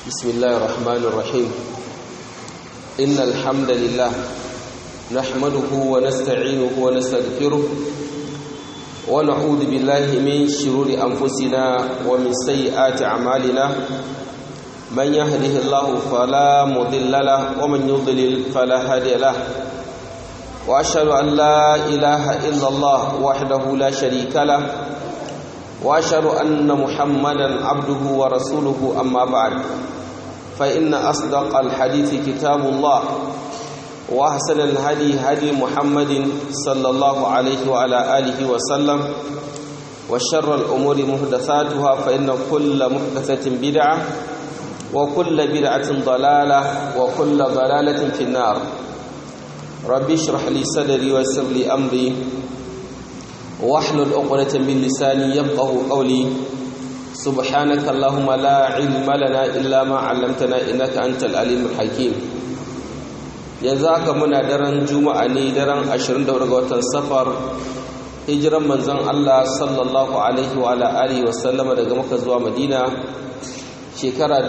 بسم الله الرحمن الرحيم إن الحمد لله نحمده ونستعينه ونستغفره ونعوذ بالله من شرور أنفسنا ومن سيئات أعمالنا من يهده الله فلا مضل له ومن يضلل فلا هادي له وأشهد أن لا إله إلا الله وحده لا شريك له واشهد ان محمدا عبده ورسوله اما بعد فان اصدق الحديث كتاب الله واحسن الهدي هدي محمد صلى الله عليه وعلى اله وسلم وشر الامور محدثاتها فان كل محدثه بدعه وكل بدعه ضلاله وكل ضلاله في النار ربي اشرح لي صدري ويسر لي امري واحلل عقدة من لساني يفقه قولي سبحانك اللهم لا علم لنا إلا ما علمتنا إنك أنت العليم الحكيم yanzu haka muna daren juma'a ne daren 24 ga watan safar hijiran manzon Allah sallallahu alaihi wa alihi wa sallama daga Makka zuwa Madina shekara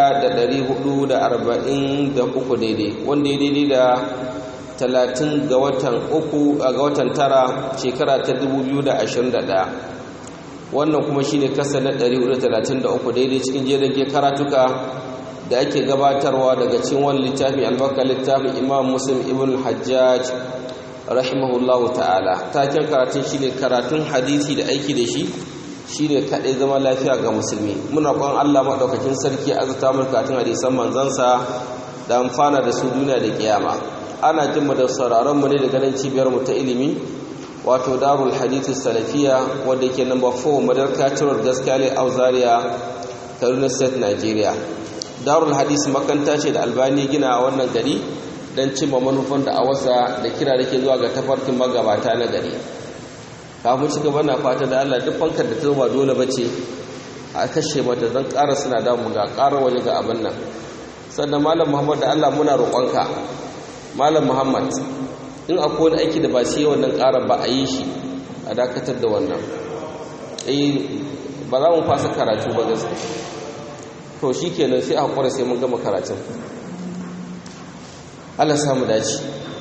1443 daidai wanda ya daidai da talatin ga watan uku ga watan tara shekara ta 2021 wannan kuma shine kasa na 433 daidai cikin jerin karatuka da ake gabatarwa daga cikin wani littafi albarka littafin imam muslim ibn hajjaj rahimahullahu ta'ala taken karatun shine karatun hadisi da aiki da shi shine kaɗai zama lafiya ga musulmi muna kwan Allah maɗaukakin sarki azata mu karatun hadisan manzansa da amfana da su duniya da kiyama ana jin da sauraron mu ne daga nan cibiyar mu ta ilimi wato darul hadith salafiya wanda yake number 4 madarka road gaskiya auzaria kaduna state nigeria darul hadith makanta ce da albani gina a wannan gari don cimma manufan da awasa da kira da ke zuwa ga tafarkin magabata na gari kafin ci gaba na fata da allah duk fankar da ta ba dole bace a kashe mata zan ƙara suna damu ga ƙara waje ga abin nan sannan malam muhammad da allah muna roƙonka malam muhammad in akwai wani aiki da ba su yi wannan ƙarar ba a yi shi a dakatar da wannan ba za mu fasa karatu ba gaske to shi kenan sai a haƙura sai mun gama karatun allah samu dace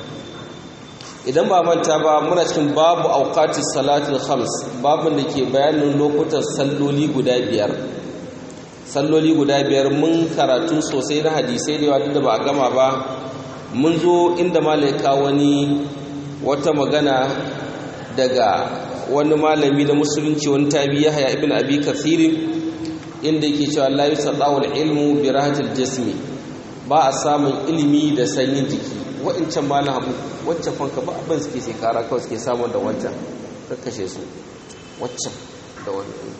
idan ba manta ba muna cikin babu auqati salatul khams babin da ke bayanin lokutan salloli guda biyar salloli guda biyar mun karatu sosai na hadisai da yawa duk da ba a gama ba mun zo inda malaika wani wata magana daga wani malami na musulunci wani tabi ya haya ibn abi kathirin inda yake cewa la yusaddawu ilmu bi rahatil jismi ba a samun ilimi da sanyin jiki wa'incan malam abu waccan fanka ba abin suke sai kara kawai suke samun da wancan kakkashe su waccan da wannan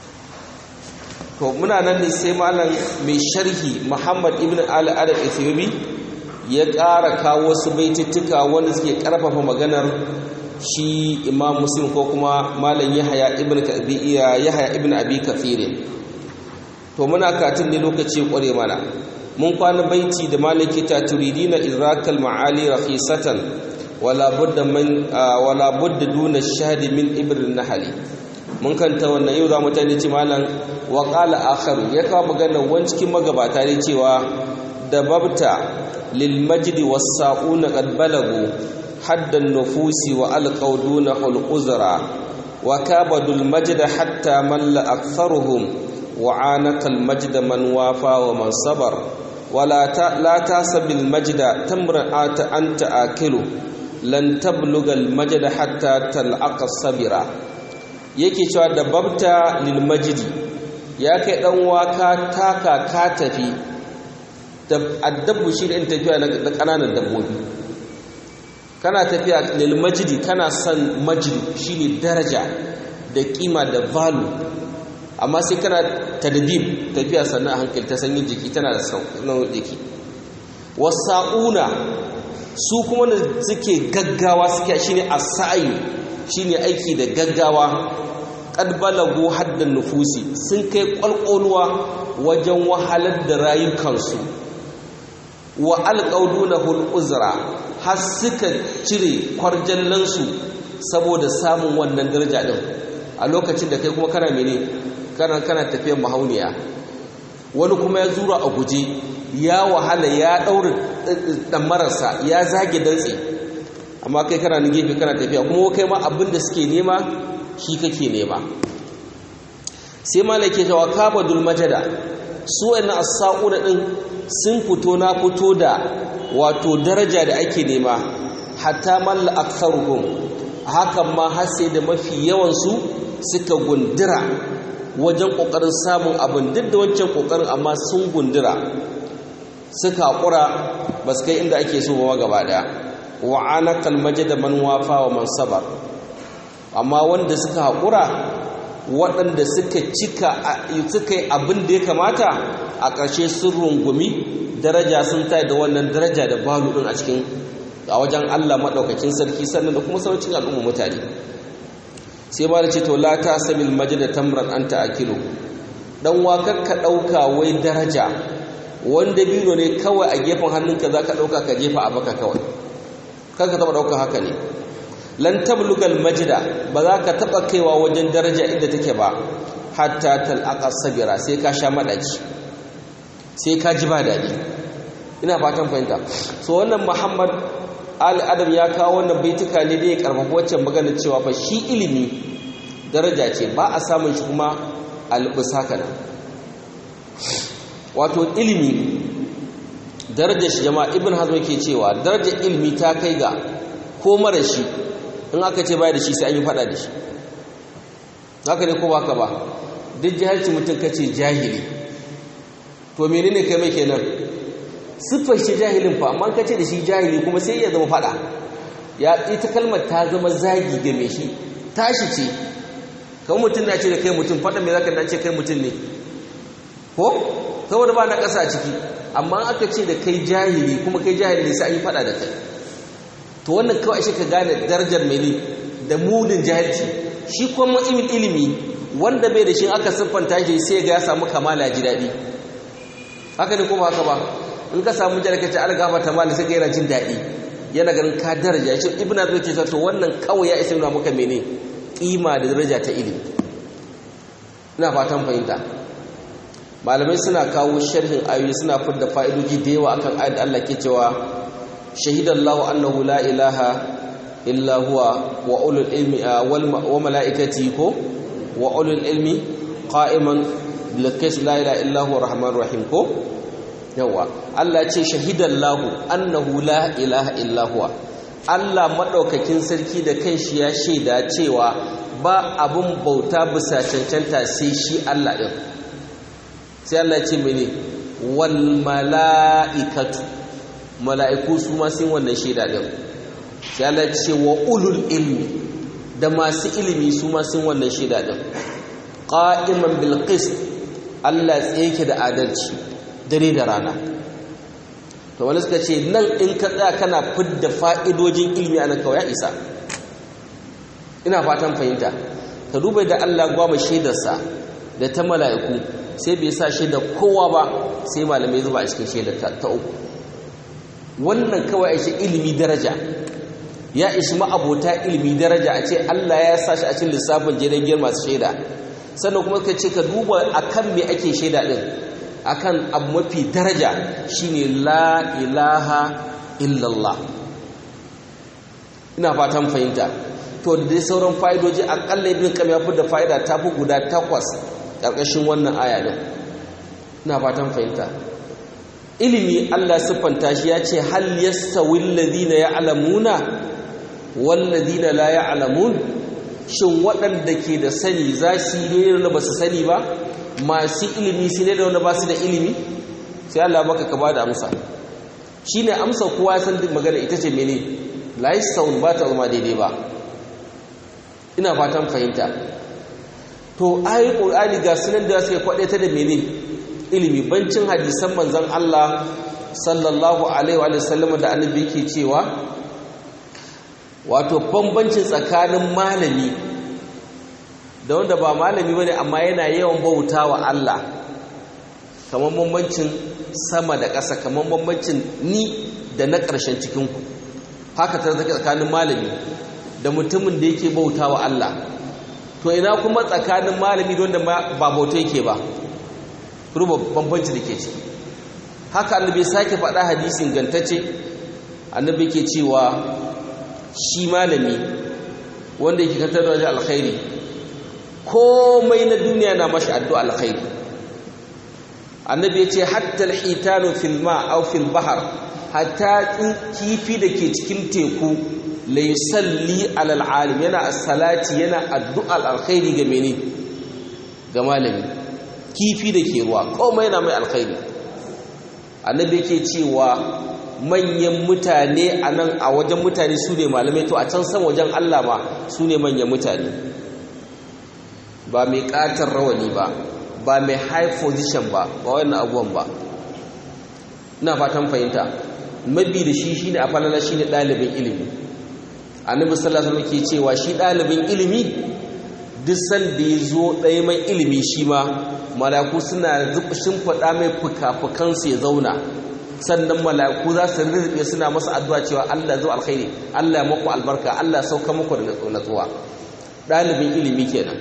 to muna nan ne sai malam mai sharhi muhammad ibn al-adab ethiopi ya ƙara kawo wasu baitittuka wanda suke ƙarfafa maganar shi imam muslim ko kuma malam yahaya ibn yahaya ibn abi kathir to muna katin ne lokaci ƙware mana mun kwana baiti da malaki ta turidina idrakal ma'ali rakhisatan wala budda man wala budda duna shahdi min ibrin nahali mun kanta wannan yau za mu tani ci malam wa qala akharu ya kawo maganar wani cikin magabata ne cewa da babta للمجد والساقون قد بلغوا حد النفوس وألقوا دونه الأزرى وكابدوا المجد حتى مل أكثرهم وعانق المجد من وافى ومن صبر ولا لا تحسب المجد تمرأة أنت آكله لن تبلغ المجد حتى تلعق الصبر yake cewa da babta lil majidi ya kai dan waka taka ka tafi addabbu shi da in tafiya na ƙananan dabbobi kana tafiya lil majidi kana son majidi shine daraja da kima da valu amma sai kana tadbib tafiya sannan a hankali ta sanyin jiki tana da sauƙin jiki wasa'una su kuma da suke gaggawa suke shine as-sa'i shine aiki da gaggawa qad balagu haddan nufusi sun kai kwalkwalwa wajen wahalar da rayukansu wa alƙaudunahul uzra har suka cire kwarjallansu saboda samun wannan daraja din a lokacin da kai kuma kana mene kana kana tafiyar mahauniya wani kuma ya zura a guje ya wahala ya ɗaure ɗamararsa ya zage dantse amma kai kana gefe kana tafiya kuma kai ma abin da suke nema shi kake nema sai malake cewa kabadul majada su wani as-sa'una din sun fito na fito da wato daraja da ake nema hatta malla aktharuhum hakan ma har sai da mafi yawan su suka gundura wajen kokarin samun abin duk da wancan kokarin amma sun gundura suka hakura ba su kai inda ake so ba gaba daya wa anaqal majada man wafa wa man sabar amma wanda suka hakura waɗanda suka cika suka yi abin da ya kamata a ƙarshe sun rungumi daraja sun tayi da wannan daraja da balu ɗin a cikin a wajen Allah maɗaukakin sarki sannan da kuma saucin al'umma mutane sai ba da ce to la ta sabil majida tamran anta akilu dan wakar ka ɗauka wai daraja wanda biro ne kawai a gefen hannunka za ka ɗauka ka jefa a baka kawai kar ka taɓa ɗauka haka ne lan tablugal majida ba za ka taba kaiwa wajen daraja inda take ba hatta talqa sabira sai ka sha madaci sai ka ji ba dadi ina fatan fahimta so wannan Muhammad Ali Adam ya kawo wannan baituka ne da ya karfafa waccan magana cewa fa shi ilimi daraja ce ba a samun shi kuma albusaka wato ilimi darajar shi jama'a ibn hazm yake cewa darajar ilimi ta kai ga ko mara shi in aka ce baya da shi sai an yi fada da shi haka ne ko ba ka ba duk jahilci mutum ka ce jahili to menene kai mai kenan siffar shi jahilin fa amma ka ce da shi jahili kuma sai ya zama fada ya ita kalmar ta zama zagi ga mai shi tashi ce kan mutum na ce da kai mutum fada mai zaka dace kai mutum ne ko saboda ba na ƙasa ciki amma aka ce da kai jahili kuma kai jahili sai an yi fada da kai to wannan kawai shi ka gane darajar mene da munin jahilci shi kuma matsayin ilimi wanda bai da shi aka siffanta shi sai ga ya samu kamala ji daɗi haka ne kuma haka ba in ka samu jarka ce algafa ta mali sai ga yana jin daɗi yana ganin ka daraja shi ibn azmi ce to wannan kawai ya isa nuna maka mene kima da daraja ta ilimi ina fatan fahimta malamai suna kawo sharhin ayoyi suna fidda fa'idoji da yawa akan ayat da Allah ke cewa shahidallahu annahu la ilaha illa huwa wa ulul ilmi wa malaikati ko wa ulul ilmi qa'iman bil qis la ilaha illa huwa rahmanur rahim ko yawa Allah ce shahidallahu annahu la ilaha illa huwa Allah madaukakin sarki da kanshi ya shaida cewa ba abun bauta bisa cancanta sai shi Allah din sai Allah ya ce mene wal malaikatu mala'iku su ma sun wannan shaida din sai Allah ya ce wa ulul ilmi da masu ilimi su ma sun wannan shaida din qa'iman bil qist Allah tsaye da adalci dare da rana to wani suka ce nan in ka tsaya kana fidda fa'idojin ilmi a nan kawai ya isa ina fatan fahimta ka duba da Allah gwama shaidarsa da ta mala'iku sai bai sa shaida kowa ba sai malamai zuba a cikin shaidar ta uku wannan kawai shi ilimi daraja ya ishi ma'abota ilimi daraja a ce Allah ya sa shi a cikin lissafin jirgin masu shaida sannan kuma ka ce ka duba akan me ake shaida din akan abu mafi daraja shine la ilaha illallah ina fatan fahimta to da dai sauran fa'idoji akalla ibn kam ya fi da fa'ida ta fi guda takwas ƙarƙashin wannan aya din ina fatan fahimta ilimi Allah siffanta shi ya ce hal yastawi alladhina ya'lamuna wal ladina la ya'lamun shin waɗanda ke da sani za su yi ne da ba su sani ba masu ilimi su ne da wanda ba su da ilimi sai Allah baka ka bada amsa shine amsa kowa san duk magana ita ce mene la yastawi ba ta zama daidai ba ina fatan fahimta to ayi qur'ani ga sunan da suke kwade ta da mene ilimi bancin hadisan manzon Allah sallallahu alaihi wa sallam da annabi yake cewa wato bambancin tsakanin malami da wanda ba malami bane amma yana yawan bautawa Allah kamar bambancin sama da ƙasa kamar bambancin ni da na ƙarshen cikin ku haka ta zaka tsakanin malami da mutumin da yake bautawa Allah to ina kuma tsakanin malami da wanda ba bauta yake ba ruba bambanci da ke ciki haka annabi sake faɗa hadisin gantacce annabi ke cewa shi malami wanda yake kantar da alkhairi komai na duniya na mashi addu'a alkhairi annabi ya ce hatta alhitanu fil ma aw fil bahr hatta kifi da ke cikin teku la yusalli ala alalim yana salati yana addu'a alkhairi ga mene ga malami kifi da ke ruwa komai yana mai alkhairi annabi yake cewa manyan mutane a nan a wajen mutane su ne malamai to a can san wajen Allah ma su ne manyan mutane ba mai ƙatar rawani ba ba mai high position ba ba wannan abuwan ba ina fatan fahimta mabi da shi shine a falala shine ɗalibin ilimi annabi sallallahu alaihi ke cewa shi ɗalibin ilimi duk sanda ya zo ɗaya mai ilimi shi ma malaku suna shimfiɗa mai fuka-fukansu ya zauna sannan malaku za su rirriɓe suna masa addu'a cewa Allah zo alkhairi Allah maku albarka Allah sauka muku da natsuwa ɗalibin ilimi kenan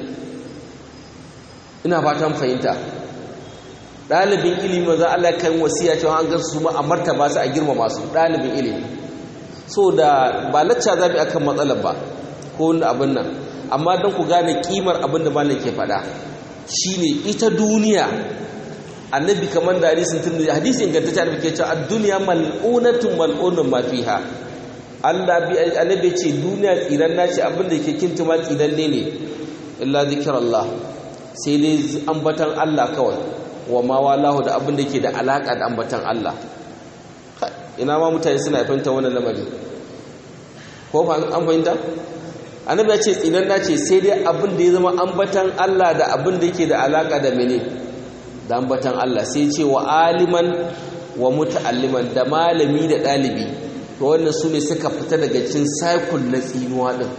ina fatan fahimta ɗalibin ilimi za Allah kan wasiya cewa an gansu su ma a martaba su a girmama su ɗalibin ilimi so da ba lacca zabi akan matsalar ba ko wani abin nan amma don ku gane kimar abin da malam ke faɗa shine ita duniya annabi kamar da hadisin tun hadisi ingantacce annabi ke cewa ad-dunya mal'unatun mal'unun ma fiha Allah bi annabi ce duniya tsiran nace abin da ke kintuma tsiran ne ne illa zikrullah sai dai ambatan Allah kawai wa ma walahu da abin da ke da alaka da ambatan Allah ina ma mutane suna fahimta wannan lamari ko ba an fahimta annabi ya ce tsinan nace sai dai abin da ya zama ambatan Allah da abin da yake da alaka da mene da ambatan Allah sai ce wa aliman wa muta'alliman da malami da dalibi to wannan su ne suka fita daga cikin cycle na tsinuwa din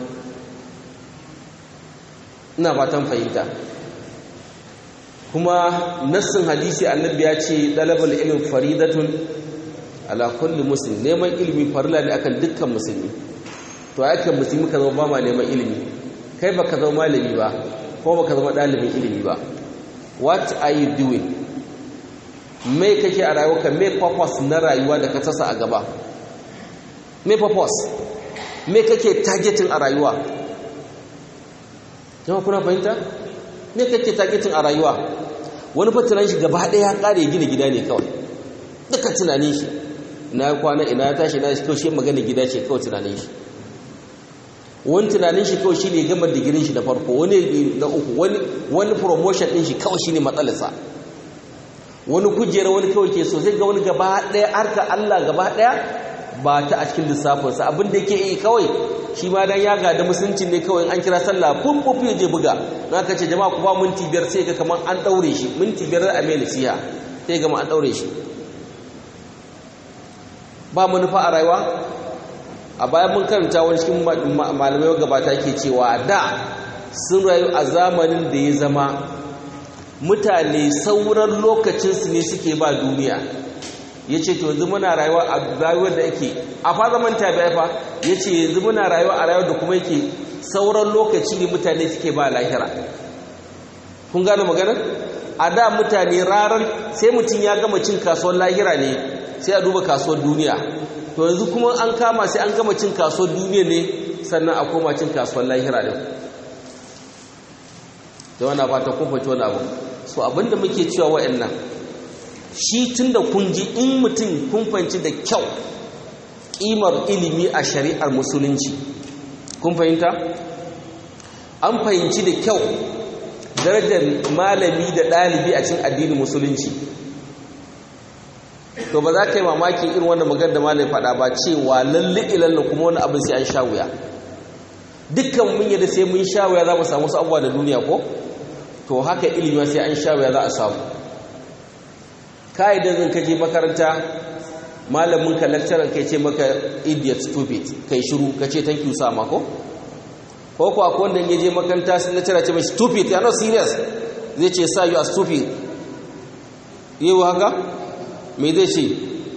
ina fatan fahimta kuma nassin hadisi annabi ya ce dalabul ilm faridatun ala kulli muslim neman ilimi farilla ne akan dukkan musulmi to yakan musulmi ka zama ba ma neman ilimi kai baka zama malami ba ko baka zama dalibin ilimi ba what are you doing me kake a rayuwarka me purpose na rayuwa da ka tasa a gaba me purpose me kake targeting a rayuwa jama'a kuna fahimta me kake targeting a rayuwa wani fatiran shi gaba ɗaya ya ƙare gina gida ne kawai duka tunanin shi ina ya kwana ina ya tashi ina ya kawai shi magana gida ce kawai tunanin shi wani tunanin shi kawai shi ne gama digirin shi da farko wani na uku wani promotion ɗin shi kawai shi ne matsalarsa wani kujera wani kawai ke so sai ga wani gaba ɗaya harka Allah gaba ɗaya ba ta a cikin lissafinsa abin da yake yi kawai shi ma dan ya gada musulunci ne kawai an kira sallah fun fufu ya je buga na ka ce jama'a ku ba minti biyar sai ga kamar an ɗaure shi minti biyar a mai nasiha sai ga an ɗaure shi ba manufa a rayuwa a bayan mun karanta wani cikin malamai gabata ke cewa da sun rayu a zamanin da ya zama mutane sauran lokacinsu ne suke ba duniya ya ce to yanzu muna rayuwa a rayuwar da ake a fa zaman tabi'a fa ya ce yanzu muna rayuwa a rayuwar da kuma yake sauran lokaci ne mutane suke ba lahira kun gane maganar a da mutane rarar sai mutum ya gama cin kasuwar lahira ne sai a duba kasuwar duniya to yanzu kuma an kama sai an gama cin kasuwar duniya ne sannan a koma cin kasuwar lahira ne da wana fata kun fahimci wani abu so abinda muke cewa wa'annan shi tunda kun ji in mutum kun fahimci da kyau kimar ilimi a shari'ar musulunci kun fahimta an fahimci da kyau darajar malami da ɗalibi a cikin addinin musulunci to ba za ka yi mamaki irin wannan magana da malami faɗa ba cewa lalle ilalla kuma wani abin sai an sha wuya dukkan mun yadda sai mun sha wuya za mu samu wasu abubuwa da duniya ko to haka ilimi sai an sha wuya za a samu ka'idan zan kaje makaranta malamin ka lecturer kai ce maka idiot stupid kai shiru ka ce thank you sa mako ko ko akwai wanda ya je makaranta sun lecturer ce mai stupid you are not serious zai ce sa you are stupid yi haka me zai ce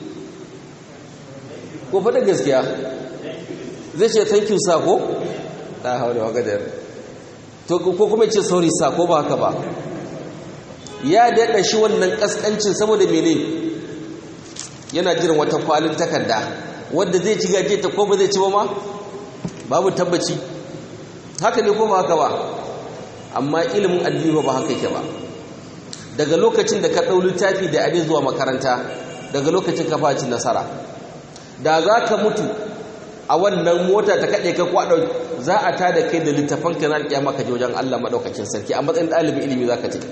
ko faɗa gaskiya zai ce thank you sa ko ta haure wa gadar to ko kuma ce sorry sa ko ba haka ba ya daɗa shi wannan ƙasƙancin saboda mene yana jiran wata kwalin takarda wadda zai ci gaje ta ko ba zai ci ba ma babu tabbaci haka ne ko ba haka ba amma ilimin addini ba haka yake ba daga lokacin da ka ɗau littafi da abin zuwa makaranta daga lokacin ka faci nasara da za ka mutu a wannan mota ta kaɗe ka kwaɗa za a ta da kai da littafan ka na alƙiyama ka je wajen Allah maɗaukakin sarki a matsayin ɗalibin ilimi za ka ce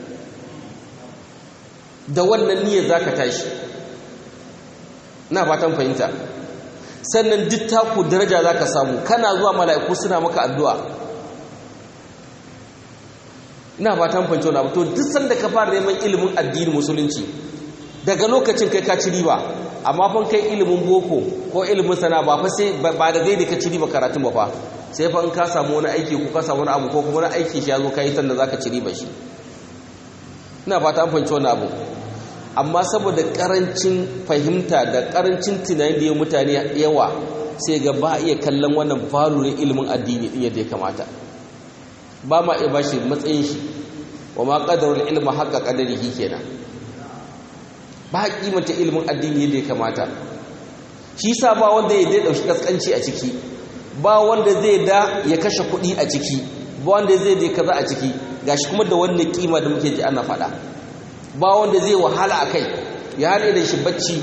da wannan niyyar za ka tashi na fatan fahimta sannan duk taku daraja za ka samu kana zuwa mala'iku suna maka addu'a ina fatan fahimta wani abu to duk sanda ka fara neman ilimin addinin musulunci daga lokacin kai ka ci riba amma fan kai ilimin boko ko ilimin sana ba fa sai ba da gaida ka ci riba karatun ba fa sai fa in ka samu wani aiki ko ka samu wani abu ko kuma wani aiki shi ya zo ka yi sanda za ka ci riba shi ina fata an fahimci wani abu amma saboda karancin fahimta da karancin tunani da ya mutane yawa sai ga ba iya kallon wannan valurin ilimin addini din yadda ya kamata ba ma iya bashi matsayin shi wa ma qadarul ilma haqqa qadarihi kenan ba kimanta ilimin addini yadda ya kamata shi sa ba wanda ya dai dauki kaskanci a ciki ba wanda zai da ya kashe kuɗi a ciki ba wanda zai dai kaza a ciki gashi kuma da wannan kima da muke ji ana faɗa ba wanda zai wahala a kai ya haɗe da shi bacci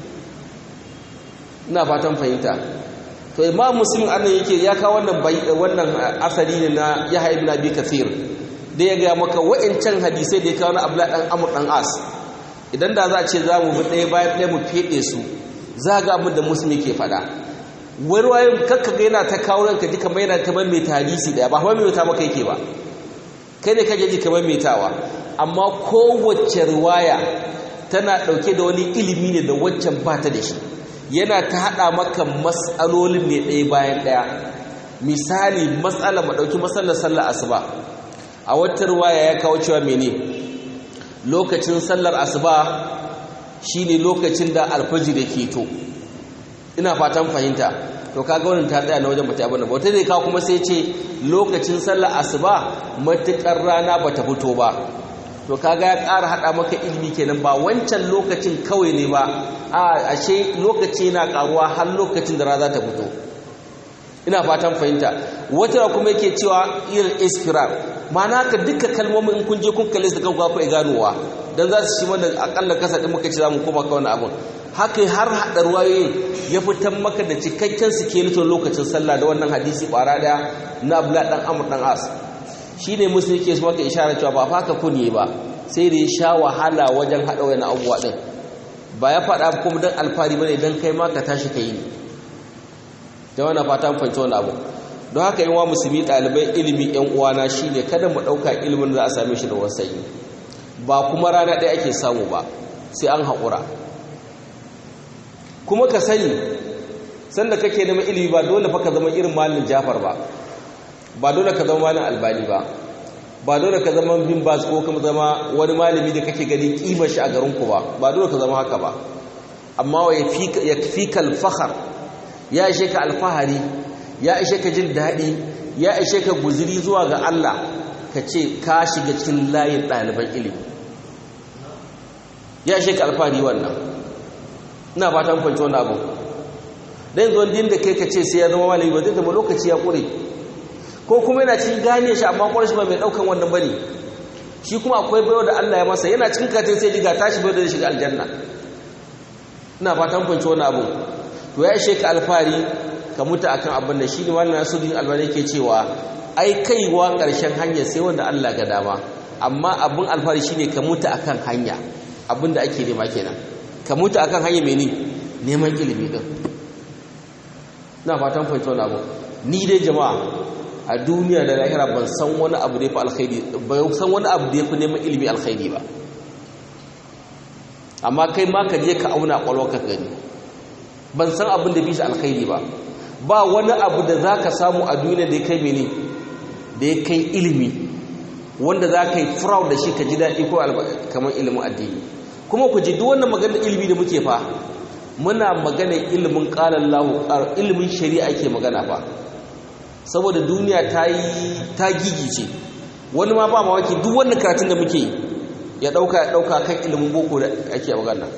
ina fatan fahimta to imam muslim annan yake ya kawo wannan wannan asali ne na yahya ibn abi kathir da ya ga maka wa'ancan hadisai da ya kawo na abdullah dan amr dan as idan da za a ce za mu bi ɗaya bayan ɗaya mu fede su za ga abin da muslim yake faɗa wani wayan kakka ga yana ta kawo ranka ji kamar yana ta mai hadisi ɗaya ba mai ta maka yake ba kai ne kake ji kamar metawa amma kowace riwaya tana ɗauke da wani ilimi ne da waccan ba ta da shi yana ta haɗa maka matsalolin ne ɗaya bayan ɗaya misali matsala ma ɗauki matsalar sallar asuba a wata riwaya ya kawo cewa mene lokacin sallar asuba shine lokacin da alfajir ke to ina fatan fahimta to kaga wannan ta tsaya na wajen bata abin da wata ne ka kuma sai ce lokacin sallar asuba matukar rana bata fito ba to kaga ya ƙara hada maka ilimi kenan ba wancan lokacin kawai ne ba a ashe lokaci yana karuwa har lokacin da rana ta fito ina fatan fahimta wata kuma yake cewa irin iskirar ma'ana ka duka kalmomin in kun je kun kalle su kan ku ganowa dan za su shi mana akalla kasa din muka ce za mu koma ka wani abun haka har haɗa ruwayoyin ya fitar maka da cikakken sikeleton lokacin sallah da wannan hadisi ɓara ɗaya na abla ɗan amur ɗan as shi ne musu yake su maka ishara cewa ba faka kunye ba sai da ya sha wahala wajen haɗa wani abubuwa ɗin ba ya faɗa kuma don alfahari ba ne don kai ma ka tashi ka yi ne ta wani fata fahimci wani abu don haka yi wa musulmi ɗalibai ilimi yan uwana shi ne kada mu ɗauka ilimin za a same shi da wasayi ba kuma rana ɗaya ake samu ba sai an haƙura kuma ka sani sanda kake neman ilimi ba dole fa ka zama irin malin Jafar ba ba dole ka zama malin Albani ba ba dole ka zama bin bas ko kuma zama wani malami da kake gani kimar shi a garin ku ba ba dole ka zama haka ba amma wa yakfika al-fakhr ya ishe ka alfahari ya ishe ka jin daɗi ya ishe ka guziri zuwa ga Allah ka ce ka shiga cikin layin ɗaliban ilimi ya ishe ka alfahari wannan ina fatan kwanci wannan abu dan zuwan din da kai ka ce sai ya zama malami ba zai zama lokaci ya kure ko kuma yana cikin gane shi amma kwarar shi ba mai daukan wannan bane shi kuma akwai bayo da Allah ya masa yana cikin katin sai diga tashi bayo da shiga aljanna ina fatan kwanci wannan abu to ya ishe ka alfari ka mutu akan abin da shi ne wannan nasuddin albani yake cewa ai kaiwa karshen hanya sai wanda Allah ga dama amma abin alfari shine ka mutu akan hanya abin da ake nema kenan ka mutu akan hanya mene neman ilimi din na fatan fahimta wani abu ni dai jama'a a duniya da lahira ban san wani abu da ya fi alkhairi ban san wani abu da ya fi neman ilimi alkhairi ba amma kai ma ka je ka auna kwalwa ka gani ban san abin da bi shi alkhairi ba ba wani abu da za ka samu a duniya da ya kai mene da ya kai ilimi wanda za ka yi fraud da shi ka ji daɗi ko kamar ilimin addini kuma ku ji duk wannan maganar ilimi da muke fa muna maganar ilimin ƙalar lahu ilimin shari'a ke magana fa saboda duniya ta yi ta gigice wani ma ba mawaki duk wannan karatun da muke yi ya ɗauka ya ɗauka kan ilimin boko da ake magana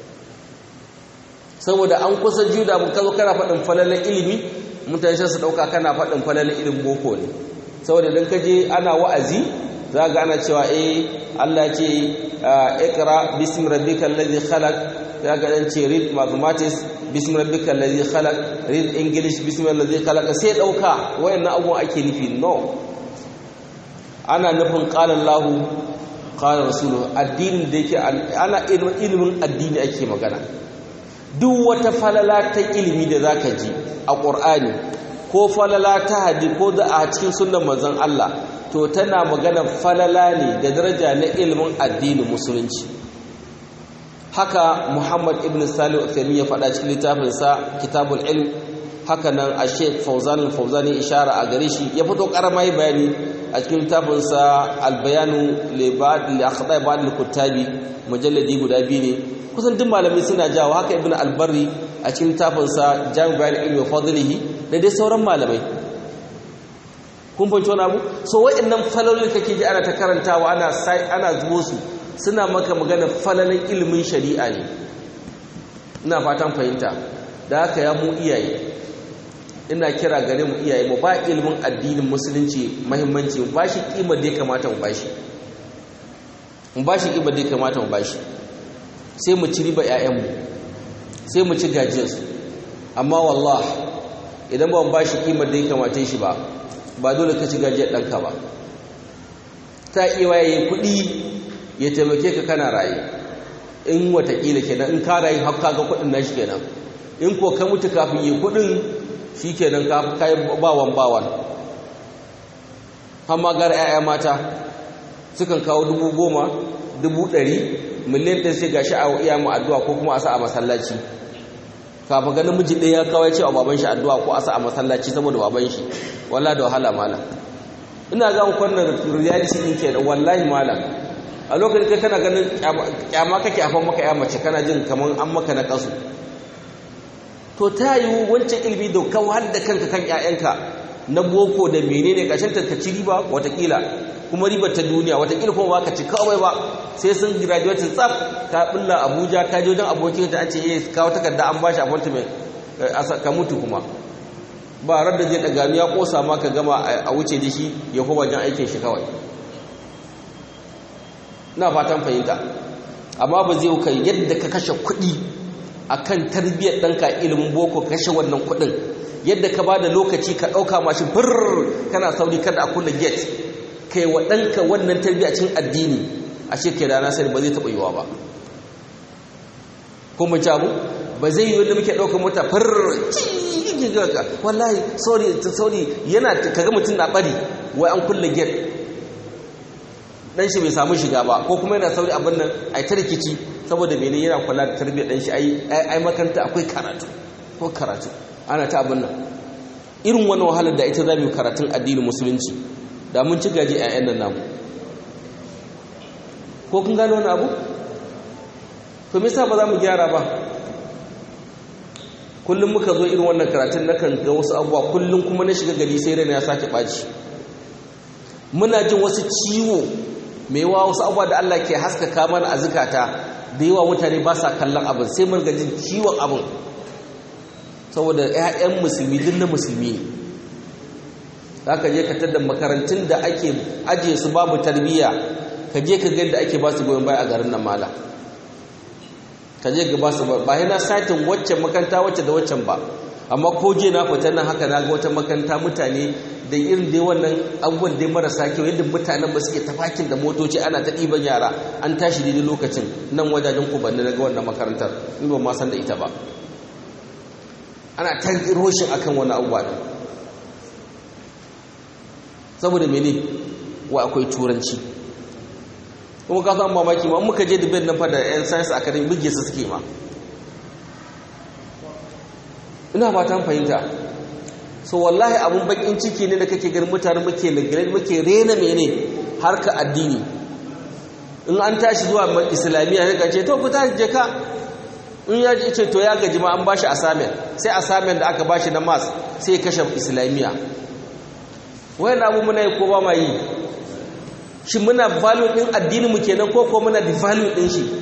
saboda an kusa juda mu kazo kana faɗin falalar ilimi mutane su ɗauka kana faɗin falalar ilimin boko ne saboda idan ka je ana wa'azi za ga ana cewa eh Allah ce ikra bismi rabbikal ladhi khalaq za ga dan ce read mathematics bismi rabbikal ladhi khalaq read english bismi ladhi khalaq sai dauka wayannan abubuwan ake nufi no ana nufin qala Allah qala rasuluhu addinin da yake ana ilimin addini ake magana duk wata falala ta ilimi da zaka ji a Qur'ani ko falala ta hadi ko da a cikin sunnan manzon Allah to tana magana falala ne da daraja na ilimin addinin musulunci haka Muhammad ibn Salih al ya faɗa cikin littafinsa Kitabul Ilm haka nan a Sheikh Fauzan al-Fauzani ishara a gare shi ya fito karamai bayani a cikin littafinsa Al-Bayanu li ba'd li akhda'i ba'd al-kuttabi mujalladi guda biyu ne kusan duk malamai suna jawo haka Ibn al-Barri a cikin littafinsa Jami' Bayan Ilmi wa Fadlihi da dai sauran malamai kun fahimci wani abu so waɗannan falalolin kake ji ana ta karantawa ana ana zubo su suna maka magana falalin ilimin shari'a ne ina fatan fahimta da haka ya mu iyaye ina kira gare mu iyaye mu ba ilimin addinin musulunci muhimmanci mu ba shi kimar da ya kamata mu ba shi mu ba shi kimar da ya kamata mu ba shi sai mu ci riba ƴaƴanmu sai mu ci gajiyarsu amma wallah idan ba mu ba shi kimar da ya kamata shi ba ba dole ka ci gajiyar ɗanka ba ta iya waye kuɗi ya taimake ka kana raye in watakila kenan in ka rayu har kaga kuɗin nashi kenan in ko ka mutu kafin yi kuɗin shi kenan ka yi bawan bawan amma gara 'ya'ya mata sukan kawo dubu goma dubu ɗari miliyan ɗin sai ga sha'awa iya mu addu'a ko kuma a sa a masallaci kafin ganin miji ɗaya ya kawai cewa baban shi addu'a ko a sa a masallaci saboda baban shi walla da wahala malam ina ga kwanan reality ɗin ke da wallahi malam a lokacin kai kana ganin kyama kake afan maka ya mace kana jin kamar an maka na kasu to ta yi wancan ilimi da kawar da kanka kan 'ya'yanka na boko da menene ƙarshen ta ci riba watakila kuma ribar ta duniya watakila kuma ba ka ci kawai ba sai sun graduate tsaf ta bulla abuja ta je wajen abokin ta an ce eh kawo takarda an bashi appointment ka mutu kuma ba rar da zai daga ya kosa ma ka gama a wuce da shi ya kuma wajen aikin shi kawai na fatan fahimta amma ba zai kai yadda ka kashe kuɗi akan tarbiyyar ɗanka ilimin boko kashe wannan kuɗin yadda ka ba da lokaci ka ɗauka mashi fir kana sauri kada a kulle gate kai wa ɗanka wannan tarbiyyar cin addini a shekai rana sani ba zai taɓa yiwa ba kuma jamu ba zai yi wanda muke ɗaukar mota fir wallahi sorry sorry yana kaga mutum na ɓari wai an kulle gate dan shi bai samu shiga ba ko kuma yana sauri abin nan ai ta rikici saboda mene yana kula da tarbiyyar dan shi ai ai makaranta akwai karatu ko karatu ana ta abin nan irin wani wahalar da ita zamu karatun addinin musulunci da mun ci gaji ƴaƴan nan namu ko kun gano wani abu to me yasa ba za mu gyara ba kullum muka zo irin wannan karatun nakan ga wasu abubuwa kullum kuma na shiga gari sai rana ya sake ɓaci muna jin wasu ciwo mai yawa wasu abubuwa da Allah ke haskaka mana a zukata da yawa mutane ba sa kallon abin sai mun gajin ciwon abin saboda 'ya'yan musulmi duk na musulmi ne za ka je ka tada makarantun da ake ajiye su babu tarbiyya ka je ka ga da ake ba su goyon baya a garin nan mala ka je ga ba su ba yana satin waccan makaranta wacce da waccan ba amma ko je na fita nan haka na ga wata makaranta mutane da irin dai wannan abubuwan dai marasa kyau yadda mutanen ba suke tafakin da motoci ana ta ɗiban yara an tashi daidai lokacin nan wajajen kubanni na ga wannan makarantar in ba ma san da ita ba ana ta roshin akan wani abubuwa ɗin saboda mene wa akwai turanci kuma ka san mamaki ma muka je dubin nan fa da yan science academy buge su suke ma ina ba ta fahimta so wallahi abun bakin ciki ne da kake ganin mutane muke lagire muke rena mene harka addini in an tashi zuwa islamiyya ne kace to ku ta je ka in ya ce to ya gaji ma an bashi assignment sai assignment da aka bashi na mass sai ya kashe islamiyya wayan abu muna yi ko ba ma yi shi muna value din addinin mu kenan ko ko muna da value din shi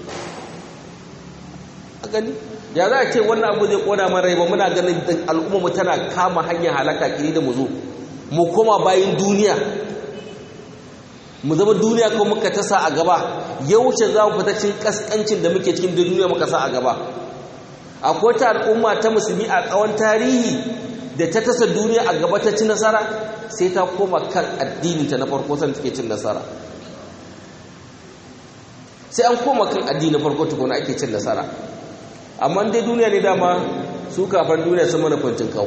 a gani ya za a ce wannan abu zai kona mana rai ba muna ganin al'umma mu tana kama hanyar halaka kiri da mu zo mu koma bayan duniya mu zama duniya ko muka tasa a gaba yauce za mu fita cikin kaskancin da muke cikin duniya muka sa a gaba akwai ta al'umma ta musulmi a tsawon tarihi da ta tasa duniya a gaba ta ci nasara sai ta koma kan addininta na farko san take cin nasara sai an koma kan addini farko tukuna ake cin nasara amma dai duniya ne dama su kafin duniya sun mana kwancin kawo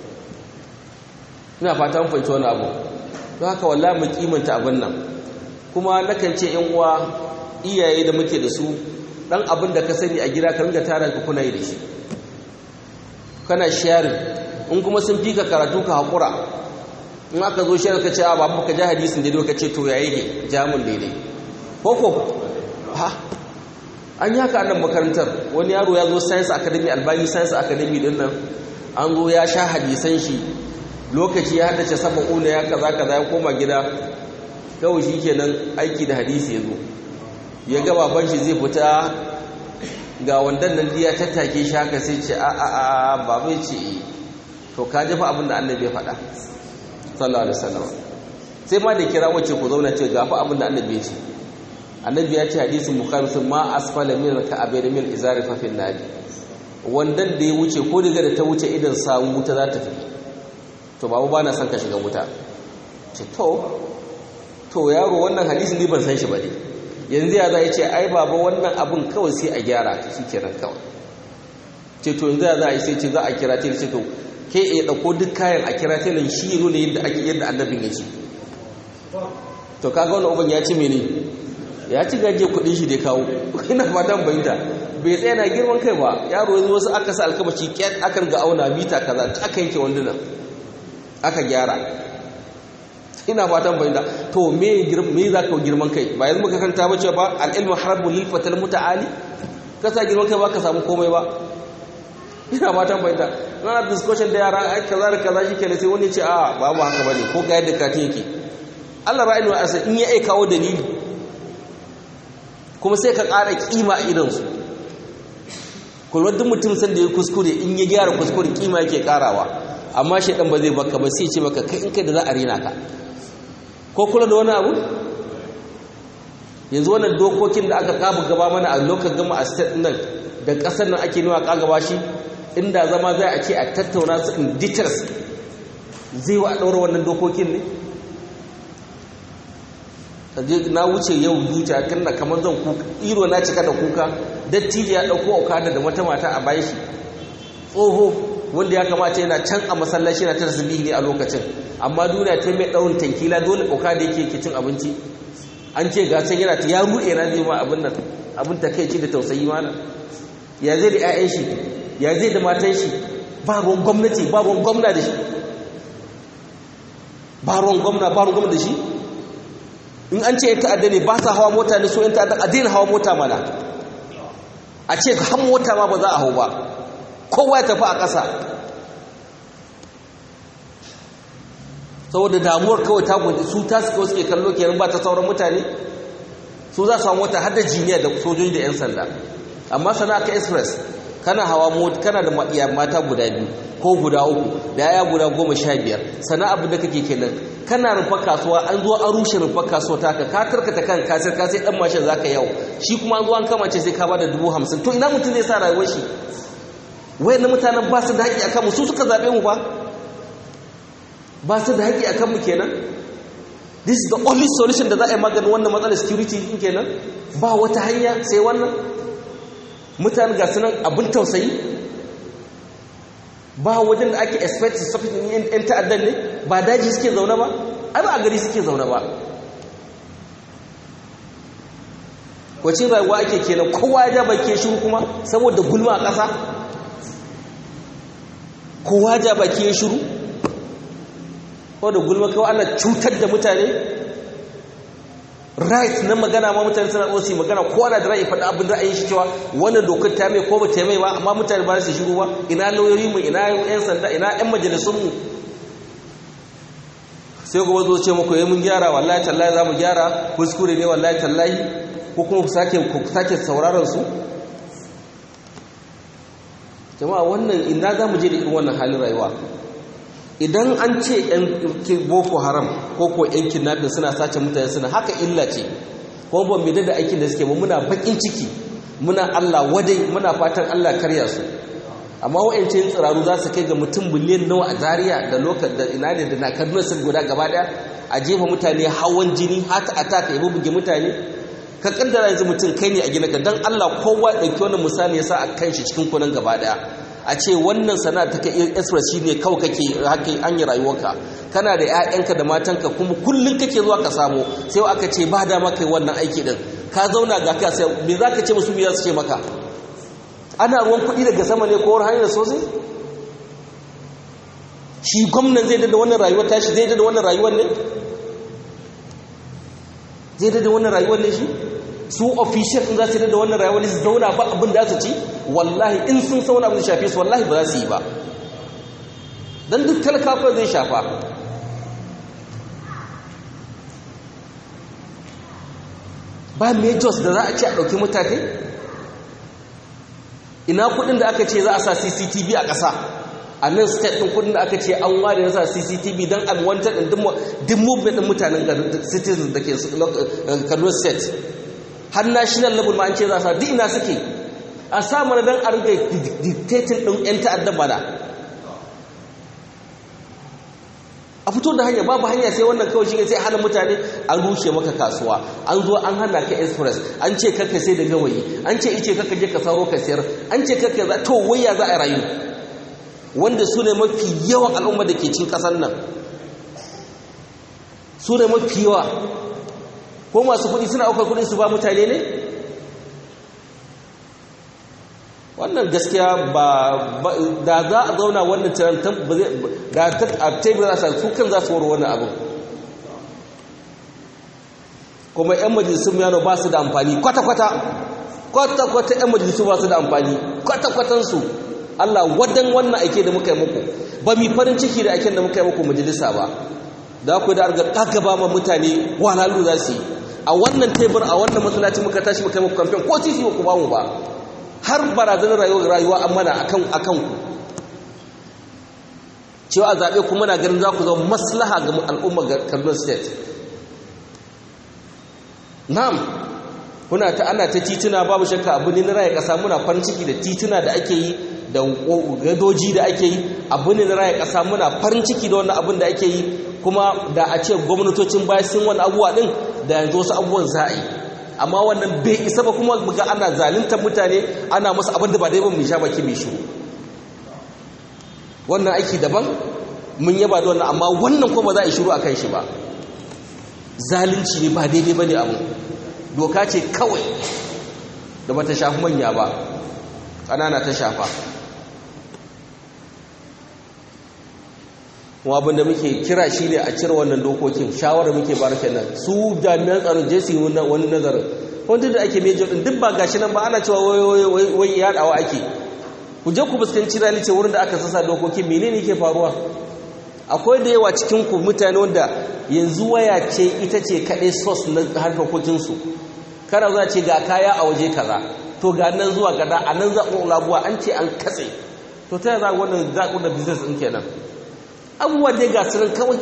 ina fata mun fahimci wani abu don haka wallahi mu kimanta abin nan kuma nakan ce yan uwa iyaye da muke da su dan abin da ka sani a gida ka ringa tara ka kuna yi da shi kana sharing in kuma sun fi ka karatu ka haƙura in aka zo sharing ka ce a babu ka ji hadisin daidai ka ce to ya yake jamun daidai ko ko ha an yi haka a nan makarantar wani yaro ya zo science academy albani science academy din nan an zo ya sha hadisan shi lokaci ya haddace saba una ya kaza kaza ya koma gida kawai shi kenan aiki da hadisi ya zo ya ga baban shi zai fita ga wandan nan ya tattake shi haka sai ce a a a babai ce to ka jefa abin da annabi ya faɗa sallallahu alaihi wasallam sai ma da kira wacce ku zauna ce gafa abin da annabi ya ce annabi ya ce hadisin bukhari sun ma asfala min ka'abain min izari fa fil nadi wandan da ya wuce ko daga da ta wuce idan samu wuta za ta fi to babu ba na son ka shiga wuta ce to to yaro wannan hadisin ne ban san shi ba ne yanzu ya za ya ce ai baba wannan abin kawai sai a gyara shi kenan kawai ce to yanzu ya za a yi sai ce za a kira tele ce to ke ya ɗauko duk kayan a kira tele shi ya nuna yadda ake yadda annabin ya ce to kaga wani uban ya ci mene ya ci gaje kuɗin shi da kawo ina fatan bayyanta bai tsaya na girman kai ba yaro yanzu wasu aka sa alkamaci kyat akan ga auna mita kaza aka yanke wandunan aka gyara ina fatan bayyana to me me za ka girman kai ba yanzu muka kanta ba cewa ba al-ilmu harbul lil fatal muta'ali ka sa girman kai ba ka samu komai ba ina fatan bayyana na discussion da yara ai kaza da kaza shikenan sai wani ya ce a babu haka bane ko ga yadda katin yake Allah ra'ayin wa asa in ya ai kawo dalili kuma sai ka ƙara kima a idan su kullu duk mutum san da ya kuskure in ya gyara kuskure kima yake karawa amma shi dan ba zai baka ba sai ce maka kai in kai da za a rena ka ko kula da wani abu yanzu wannan dokokin da aka kaba gaba mana a lokacin gama a state nan da kasar nan ake nuna kagaba shi inda zama zai a ce a tattauna su in details zai wa ɗaura wannan dokokin ne na wuce yau zuciya kan na kamar zan kuka iro na cika da kuka dattijo ya ɗauko okada da mata mata a bayan shi tsoho wanda ya kamata yana can a masallaci na ta tasbihi ne a lokacin amma duniya ta mai daurin tankila dole kauka da yake cin abinci an ce ga san yana ta ya ruɗe na zai ma abin nan abin takeici da tausayi mana ya zai da ƴaƴan shi ya zai da matan shi ba ruwan gwamnati ba ruwan gwamna da shi ba ruwan gwamna ba ruwan gwamna da shi in an ce ya ta'adda ne ba sa hawa mota ne so yan ta'adda a daina hawa mota mana a ce har mota ma ba za a hau ba kowa ya tafi a ƙasa saboda damuwar kawai ta gudu su ta suka suke kallo kenan ba ta sauran mutane su za su samu wata hada jiniya da sojoji da 'yan sanda amma sana ka express kana hawa mota kana da mata guda biyu ko guda uku da yaya guda goma sha biyar sana abu da kake kenan kana rufa kasuwa an zo an rushe rufa kasuwa ta ka ka karkata kan kasir ka sai dan mashin zaka yau shi kuma an zo an kamace sai ka bada dubu hamsin to ina mutum zai sa rayuwar shi wayan mutanen ba su da haƙi akan mu su suka zaɓe mu ba ba su da haƙi akan mu kenan this is the only solution da za a yi maganin wannan matsalar security din kenan ba wata hanya sai wannan mutanen ga sunan abin tausayi ba wajen da ake expect su safi yan ta'addan ne ba daji suke zaune ba ai ba a gari suke zaune ba wacin rayuwa ake kenan kowa ya ja baki shiru kuma saboda gulma a ƙasa kowa ja baki ya shiru ko da gulma kawai ana cutar da mutane right na magana ma mutane suna tsosi magana kowa na da ra'ayi faɗa abin ra'ayin shi cewa wannan dokar ta mai ko ba ta mai ba amma mutane ba su shiru ba ina lauyoyi mu ina yan sanda ina yan majalisun mu sai kuma zo ce muku yi mun gyara wallahi tallahi za mu gyara kuskure ne wallahi tallahi ko kuma ku sake sauraron su jama'a wannan ina za mu je da irin wannan halin rayuwa idan an ce yan boko haram ko ko yan kidnapping suna sace mutane suna haka illa ce kuma ban mai da aikin da suke ba muna bakin ciki muna Allah wadai muna fatan Allah karya su amma wa'ancin tsiraru za su kai ga mutum biliyan nawa a Zariya da lokacin da ina ne da na kaduna sun guda gaba daya a jefa mutane hawan jini hata ataka ya buge mutane ka kaddara yanzu mutum kai ne a gina ka dan Allah kowa ɗauki wannan misali ya sa a kan shi cikin kunan gaba daya a ce wannan sana'a ta kai express shi ne kawai kake haka an yi rayuwarka kana da 'ya'yanka da matanka kuma kullum kake zuwa ka samu sai aka ce ba dama kai wannan aiki din ka zauna ga ka sai me za ka ce musu me za su ce maka ana ruwan kuɗi daga sama ne ko hanyar sosai shi gwamnan zai da wannan rayuwar tashi zai da wannan rayuwar ne zai da wannan rayuwar ne shi su official din za su da wannan rayuwar ne su zauna ba abin da su ci wallahi in sun sauna abin da shafe su wallahi ba za su yi ba don duk talakafa zai shafa ba majors da za a ce a ɗauki mutane ina kudin da aka ce za a sa cctv a ƙasa a nan state ɗin kudin da aka ce an ware na sa cctv don an wantar ɗin duk movement ɗin mutanen citizens da ke kaduna state har national level ma an ce za a sa duk ina suke a sa mana don a riga dictating ɗin 'yan ta'adda bana a fito da hanya babu hanya sai wannan kawai shi sai hana mutane an rushe maka kasuwa an zo an hana ka express an ce karka sai da gawayi an ce ice karka je ka saro ka sayar an ce karka za to waya za a rayu wanda su ne mafi yawan al'umma da ke cin kasar nan su ne mafi yawa ko masu kuɗi suna aukar kuɗi su ba mutane ne wannan gaskiya ba da za a zauna wannan tirantar ba zai da a tebur za su kan za su waro wannan abu kuma 'yan majalisun yano ba su da amfani kwata-kwata kwata-kwata 'yan majalisu ba su da amfani kwata-kwatansu Allah wadan wannan aike da muka yi muku ba mi farin ciki da aiken da muka yi muku majalisa ba da ku da arga kagaba ma mutane walalu za su yi a wannan tebur a wannan masallaci muka tashi muka yi muku kamfen ko titi ba ku ba mu ba har barazanar rayuwa an mana akan akan ku cewa a zaɓe kuma na ganin za ku zama maslaha ga al'umma ga Kaduna State na'am kuna ta ana ta tituna babu shakka abu ne na raya ƙasa muna farin ciki da tituna da ake yi da gadoji da ake yi abu ne na raya ƙasa muna farin ciki da wannan abin da ake yi kuma da a ce gwamnatocin baya sun wani abubuwa din da yanzu wasu abubuwan za a yi amma wannan bai isa ba kuma buga ana zaluntar mutane ana musu abin da ba dai ba mu sha baki mai shiru wannan aiki daban mun yaba da wannan amma wannan kuma za a yi shiru akan shi ba zalunci ne ba daidai bane abu doka ce kawai da bata shafi manya ba ƙanana ta shafa kuma abin da muke kira shi ne a cire wannan dokokin shawarar muke bar kenan su jami'an tsaron je su yi wani nazarin wanda da ake mejo din duk ba gashi nan ba ana cewa wai yaɗawa ake ku je ku fuskanci rani ce wurin da aka sasa dokokin menene ke faruwa akwai da yawa cikin ku mutane wanda yanzu waya ce ita ce kaɗai sos na harkokinsu kana za ce ga kaya a waje kaza to ga nan zuwa gada a nan zaɓin labuwa an ce an katse to ta za wannan zaɓin da business ɗin kenan abubuwa dai ga sunan kawai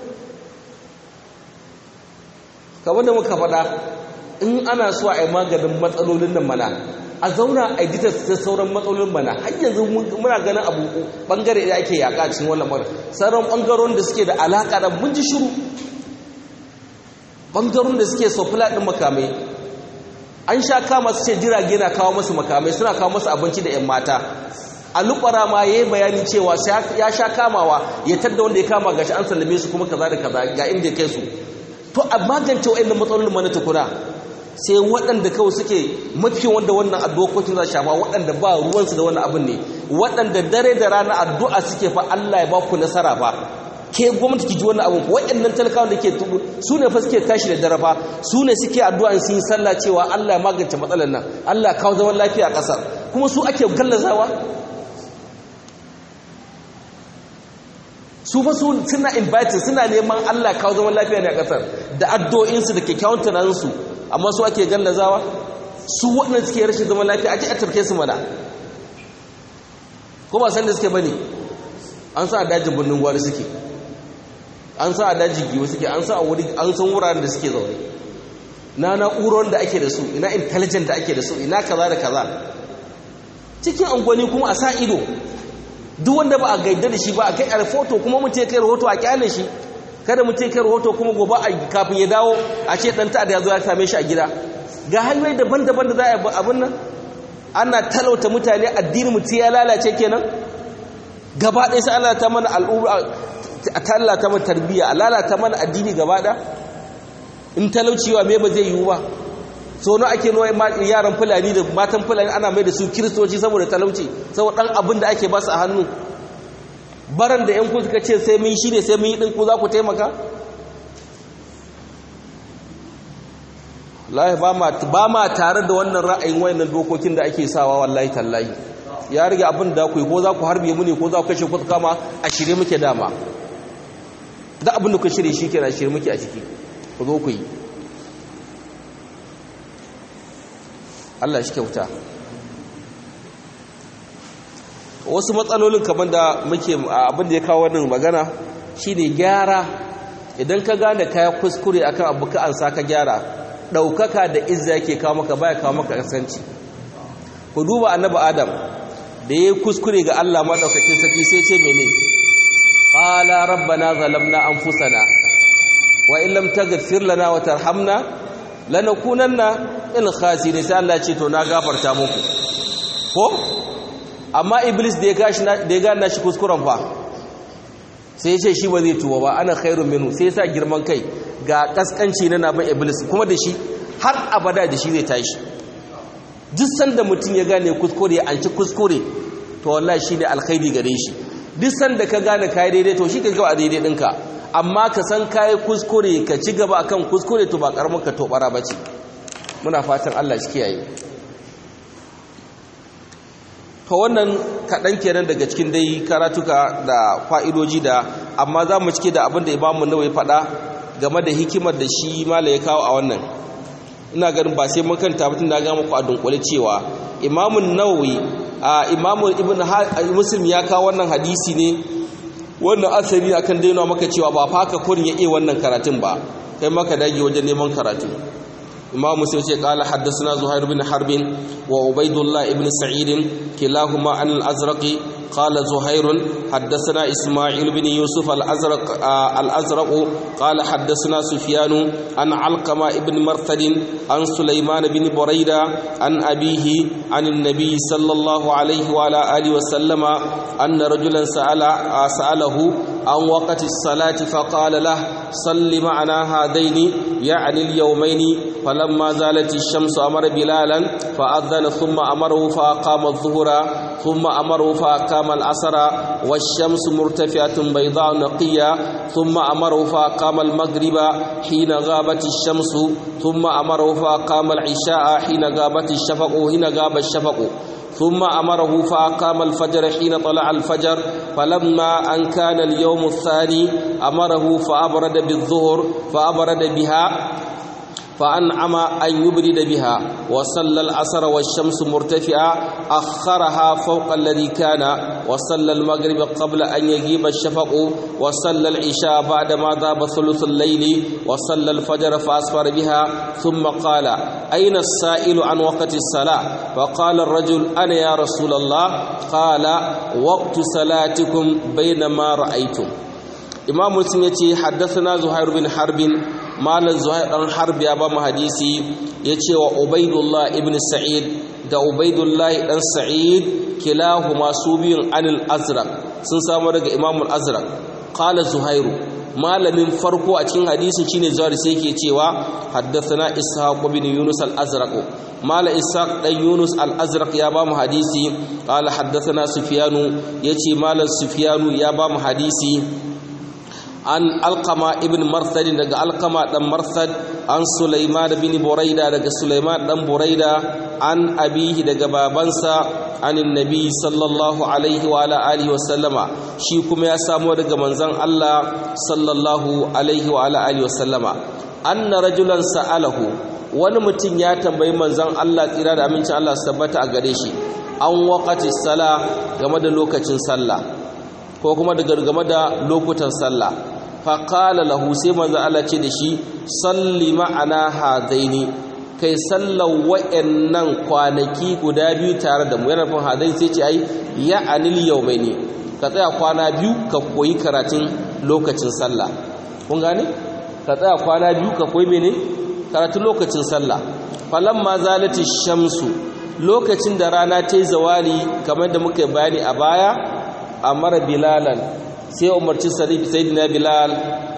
kamar da muka faɗa in ana so a yi maganin matsalolin nan mana a zauna a yi ta sauran matsalolin mana har yanzu muna ganin abu bangare da ake yaƙa cikin wannan mara sauran bangarorin da suke da alaƙa da mun ji shiru bangarorin da suke sofila ɗin makamai an sha kama su ce jirage na kawo masu makamai suna kawo masu abinci da 'yan mata a lubara ma ya yi bayani cewa ya sha kamawa ya tadda wanda ya kama gashi an sallame su kuma kaza da kaza ga inda ya kai su to a magance wa'annan matsalolin mana tukuna sai waɗanda kawai suke mafi wanda wannan dokokin za shafa waɗanda ba ruwansu da wannan abin ne waɗanda dare da rana addu'a suke fa Allah ya ba ku nasara fa ke gwamnati ki ji wannan abin waɗannan talakawan da ke tubu su ne fa suke tashi da dare fa su ne suke addu'a sun yi sallah cewa Allah ya magance matsalar nan Allah ya kawo zaman lafiya a ƙasar kuma su ake gallazawa su fa su suna inviting suna neman Allah kawo zaman lafiya ne a kasar da addu'o'insu da kyakkyawan tunaninsu amma su ake gallazawa su waɗanda suke rashin zaman lafiya a ce a tarke su mana ko ba san da suke bane an sa a dajin birnin gwari suke an sa a dajin giwa suke an sa a wuri an san wuraren da suke zaune na na'urorin da ake da su ina intelligent da ake da su ina kaza da kaza cikin angwani kuma a sa ido duk wanda ba a gaida da shi ba a kai a rahoto kuma mutum ya kai rahoto a kyale shi kada mutum ya kai rahoto kuma gobe a kafin ya dawo a ce dan ta'ada ya zo ya same shi a gida ga hanyoyi daban-daban da za a yi abin nan ana talauta mutane addinin mutum ya lalace kenan gaba ɗaya sai Allah ta mana al'umma a tallata mana tarbiyya a lalata mana addini gaba ɗaya in talauciwa me ba zai yiwu ba so na ake nuna yaran fulani da matan fulani ana mai da su kiristoci saboda talauci saboda ɗan abin da ake ba su a hannu baran da yan suka ce sai mun shi ne sai mun yi ɗin ku za ku taimaka lahi ba ma tare da wannan ra'ayin wayannan dokokin da ake sawa wallahi tallahi ya rage abin da ku yi ko za ku harbe mu ne ko za ku kashe ku kama a shirye muke dama da abin da ku shirye shi kenan shirye muke a ciki ku zo ku yi Allah shi kyauta wasu matsalolin kamar da muke abin da ya kawo wannan magana shine gyara idan ka gane kaya kuskure akan abu ka ansa ka gyara daukaka da izza yake kawo maka baya kawo maka kasanci ku duba annabi adam da yayi kuskure ga Allah madaukakin saki sai ce mene qala rabbana zalamna anfusana wa in lam taghfir lana wa tarhamna lanakunanna il khasirin sai Allah ce to na gafarta muku ko amma iblis da ya gashi da ya gane shi kuskuren fa sai ya ce shi ba zai tuwa ba ana khairun minhu sai ya sa girman kai ga kaskanci na naban iblis kuma da shi har abada da shi zai tashi duk sanda mutum ya gane kuskure an ci kuskure to wallahi shine alkhairi gare shi duk sanda ka gane kai daidai to shi ka ga daidai dinka amma ka san kai kuskure ka ci gaba akan kuskure to ba karamin ka tobara bace muna fatan Allah shi kiyaye to wannan kaɗan kenan daga cikin dai karatuka da fa'idoji da amma za mu cike da abin da imamu nawai faɗa game da hikimar da shi mala ya kawo a wannan ina ganin ba sai mun kanta mutum da ga muku a dunkule cewa imamun nawawi a imamu ibn muslim ya kawo wannan hadisi ne wannan asali akan daina maka cewa ba fa haka kurin ya iya wannan karatun ba kai maka dage wajen neman karatu imam muslim ce qala haddathana zuhair bin harb wa ubaidullah ibn sa'id kilahuma an al-azraq qala zuhair haddathana isma'il bin yusuf al-azraq al-azraq qala haddathana sufyan an alqama ibn marthad an sulaiman bin burayda an abihi an an-nabi sallallahu alayhi wa ala alihi wa sallama anna rajulan sa'ala sa'alahu an waqti as-salati faqala lahu salli ma'ana hadaini يعني اليومين فلما زالت الشمس أمر بلالا فأذن ثم أمره فأقام الظهر ثم أمره فأقام العصر والشمس مرتفعة بيضاء نقية ثم أمره فأقام المغرب حين غابت الشمس ثم أمره فأقام العشاء حين غابت الشفق حين غاب الشفق ثم أمره فأقام الفجر حين طلع الفجر فلما أن كان اليوم الثاني أمره فأبرد بالظهر فأبرد بها فأنعم أن يبرد بها وصلى العصر والشمس مرتفعة أخرها فوق الذي كان وصلى المغرب قبل أن يغيب الشفق وصلى العشاء بعدما ذاب ثلث الليل وصلى الفجر فأسفر بها ثم قال أين السائل عن وقت الصلاة فقال الرجل أنا يا رسول الله قال وقت صلاتكم بينما رأيتم imam muslim ya ce haddasa zuhair bin harbin malar zuhair ɗan harbi ya ba mu hadisi ya ce wa ubaidullah ibn sa'id da ubaidullah ɗan sa'id kilahu masu biyun anil azraq sun samu daga imamul azraq qala zuhairu malamin farko a cikin hadisin shine zuhair sai yake cewa haddathana ishaq bin yunus al azraq mala ishaq dan yunus al azraq ya ba mu hadisi qala haddathana sufyanu yace malam sufyanu ya ba mu hadisi an alqama ibn marsad daga alqama dan marsad an sulaiman bin buraida daga sulaiman dan buraida an abihi daga babansa anin nabi sallallahu alaihi wa ala alihi wa sallama shi kuma ya samo daga manzon Allah sallallahu alaihi wa ala alihi wa sallama anna rajulan sa'alahu wani mutum ya tambayi manzon Allah tsira da amincin Allah su tabbata a gare shi an waqati sala game da lokacin sallah ko kuma da game da lokutan sallah fa qala lahu sai manzon Allah ce da shi salli ma'ana hadaini kai sallar wa'annan kwanaki guda biyu tare da mu yana nufin hadaini sai ce ai ya anil yawmaini ka tsaya kwana biyu ka koyi karatun lokacin sallah kun gane ka tsaya kwana biyu ka koyi mene karatun lokacin sallah falamma zalati shamsu lokacin da rana ta yi zawali kamar da muka bayani a baya amara bilalan sai umarci sayyidina bilal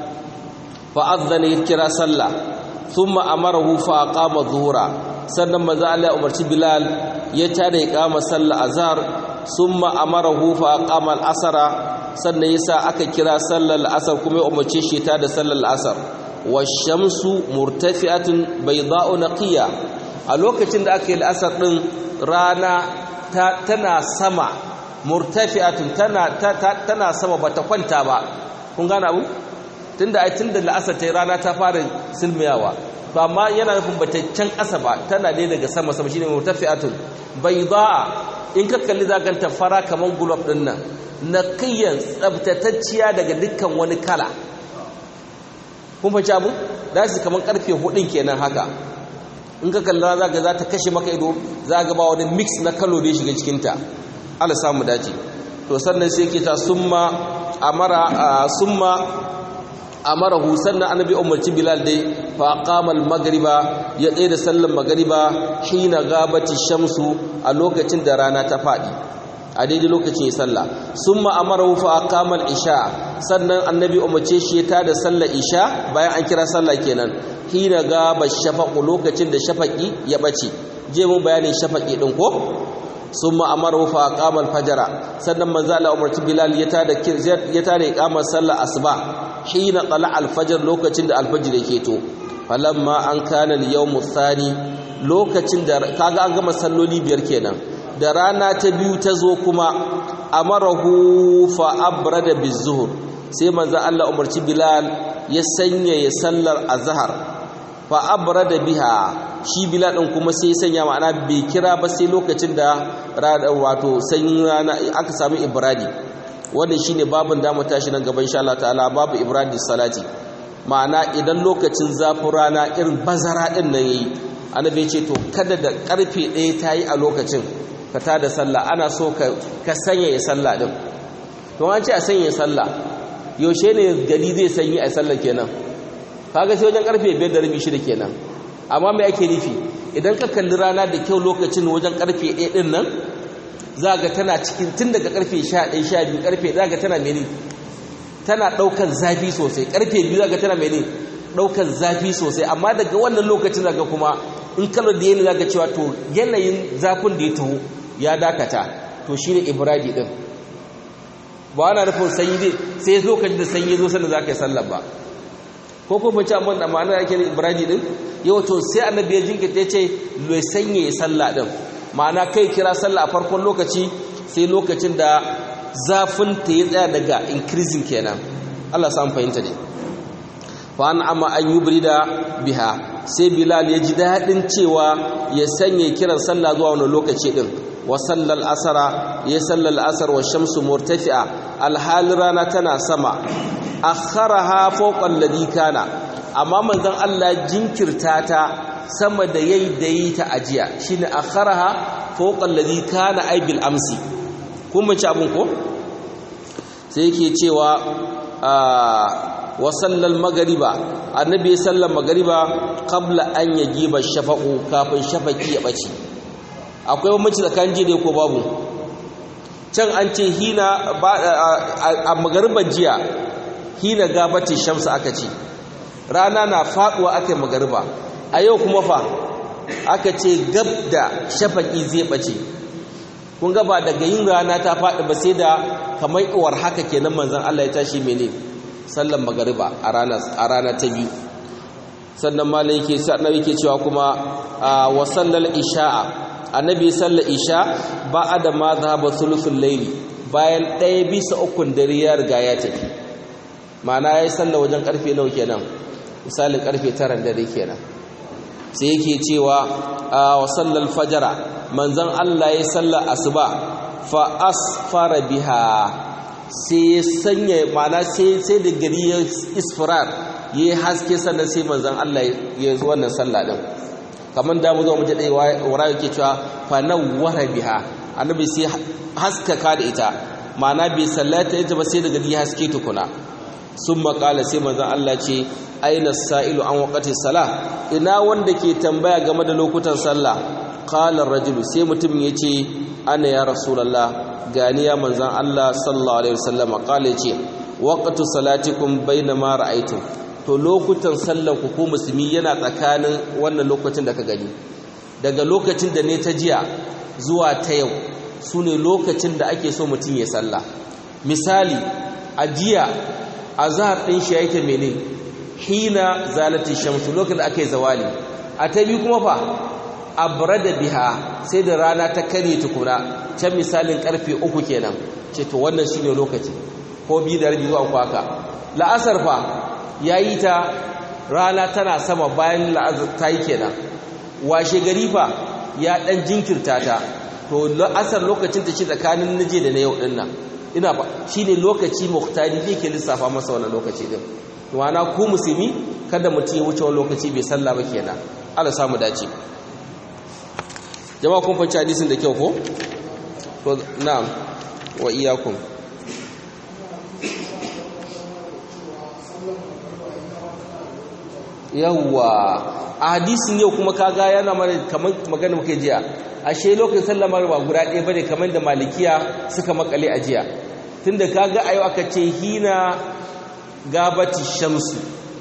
fa azzana ya kira sallah thumma amarahu fa aqama dhuhra sannan manzo Allah ya umarci bilal ya tada iqama sallah azhar thumma amarahu fa aqama al-asra sannan yasa aka kira sallar al-asr kuma ya umarce shi ta da sallar al-asr washamsu murtafi'atun bayda'u naqiya a lokacin da aka yi al'asar din rana tana sama murtafi'atun tana tana sama bata kwanta ba kun gane abu tunda ai tunda al'asar ta rana ta fara silmiyawa to amma yana nufin bata can ƙasa ba tana ne daga sama sama shine murtafi'atun bayda'a in ka kalli zakan ta fara kaman gulab din nan naqiyan tsabtatacciya daga dukkan wani kala kun fahimci abu da su kamar karfe hudun kenan haka in ka kalla za ga za ta kashe maka ido za ga ba wani mix na kalo da ya shiga cikinta ala samu dace to sannan sai ke ta summa amara summa amarahu sannan annabi umarci bilal dai fa aqama al-maghriba ya tsaye da sallar magriba hina gabati shamsu a lokacin da rana ta fadi a daidai lokacin ya sallah summa amarahu fa aqama al-isha sannan annabi umarce shi ya tada sallar isha bayan an kira sallah kenan hina gaba shafaqu lokacin da shafaqi ya bace je mun bayanin shafaqi din ko summa amarahu fa aqama al-fajr sannan manzo Allah umarci bilal ya tada ya tada iqamar sallar asuba hina qala al-fajr lokacin da al-fajr yake to falamma an kana al-yawm thani lokacin da kaga an gama salloli biyar kenan da rana ta biyu ta zo kuma amarahu fa abrada bizuhur sai manzo Allah umarci Bilal ya sanya ya sallar azhar fa abrada biha shi Bilal din kuma sai sanya ma'ana bai kira ba sai lokacin da wato sanyin rana aka samu ibradi wannan shine babin da mu tashi nan gaban insha Allah ta'ala babu ibradi salati ma'ana idan lokacin zafin rana irin bazara din nan yayi annabi ya ce to kada da karfe 1 tayi a lokacin ka ta da sallah ana so ka sanya ya sallah din to an ce a sanya sallah yaushe ne gari zai sanyi a sallah kenan kaga sai wajen karfe 5 da rabi shida kenan amma me ake nufi idan ka kalli rana da kyau lokacin wajen karfe 1 din nan za ga tana cikin tun daga karfe 11 12 karfe za ga tana mene tana daukan zafi sosai karfe 2 za ga tana mene daukan zafi sosai amma daga wannan lokacin daga kuma in kallo da yana zaka cewa to yanayin zafin da ya taho ya dakata to shine ibradi din ba ana nufin sanyi dai sai zo ka da sanyi zo sannan zaka yi sallar ba ko ko bace amma da ma'ana yake da ibradi din yau to sai annabi ya jinkirta yace lo sanye ya sallah din ma'ana kai kira sallah a farkon lokaci sai lokacin da zafin ta ya tsaya daga increasing kenan Allah samu fahimta ne fa an amma an yubrida biha sai bilal ya ji daɗin cewa ya sanya kiran sallah zuwa wani lokaci ɗin wa sallal asara ya sallal asar wa shamsu murtafi'a alhali rana tana sama akharaha fawqa alladhi kana amma manzon Allah jinkirta ta sama da yayi da yi ta ajiya shine akharaha fawqa alladhi kana ay bil amsi kun mace abun ko sai yake cewa wa sallal magariba annabi sallar magariba qabla an yajiba shafaqu kafin shafaki ya bace akwai bambanci tsakanin jiya ko babu can an ce hina a magariban jiya hina gabati shamsu aka ce rana na faduwa aka yi magariba a yau kuma fa aka ce gab da shafaki zai bace kun gaba daga yin rana ta faɗi ba sai da kamar iwar haka kenan manzon Allah ya tashi mene sallan magariba a rana a rana ta biyu sannan malai yake annabi yake cewa kuma wa sallal isha'a annabi sallar isha ba'da ma dhahaba thuluthul layli bayan ɗaya bisa ukun dare ya riga ya tafi ma'ana yayi sallar wajen karfe nawa kenan misalin karfe 9 dare kenan sai yake cewa wa sallal fajra manzon Allah ya sallar asuba fa asfara biha sai sanya ma'ana sai sai da gari ya isfirar yayi haske sannan sai manzon Allah ya zo wannan sallah din kamar da mu zo mu je dai wara yake cewa fa nawwara biha annabi sai haskaka da ita ma'ana bai sallata ita ba sai da gari ya haske tukuna sun makala sai manzon Allah ce aina sa'ilu an waqati salah ina wanda ke tambaya game da lokutan sallah qala ar-rajulu sai mutum yace ana ya rasulullah gani ya manzon Allah sallallahu alaihi wasallam qala yace waqtu salatikum bainama ra'aytum to lokutan sallar ku ko musulmi yana tsakanin wannan lokacin da ka gani daga lokacin da ne ta jiya zuwa ta yau sune lokacin da ake so mutum ya sallah misali a jiya azhar din shi yake menene hina zalati shamsu lokacin da aka yi zawali a ta biyu kuma fa abrada biha sai da rana ta kare tukuna can misalin karfe uku kenan ce to wannan shine lokaci ko biyu da rabi zuwa uku haka la'asar fa yayi ta rana tana sama bayan la'asar ta yi kenan washe gari fa ya dan jinkirta ta to la'asar lokacin ta ce tsakanin naje da na yau din nan ina ba shine lokaci muhtari zai ke lissafa masa wannan lokaci din wana ku musulmi kada mutum ya wuce wani lokaci bai sallah ba kenan Allah samu dace jama'a kun fahimci hadisin da kyau ko to na'am wa iyyakum yawwa a hadisin yau kuma kaga yana mana kamar magana muke jiya ashe lokacin sallah ba guda ɗaya bane kamar da malikiya suka makale a jiya tunda kaga ayo aka ce hina gabati shamsu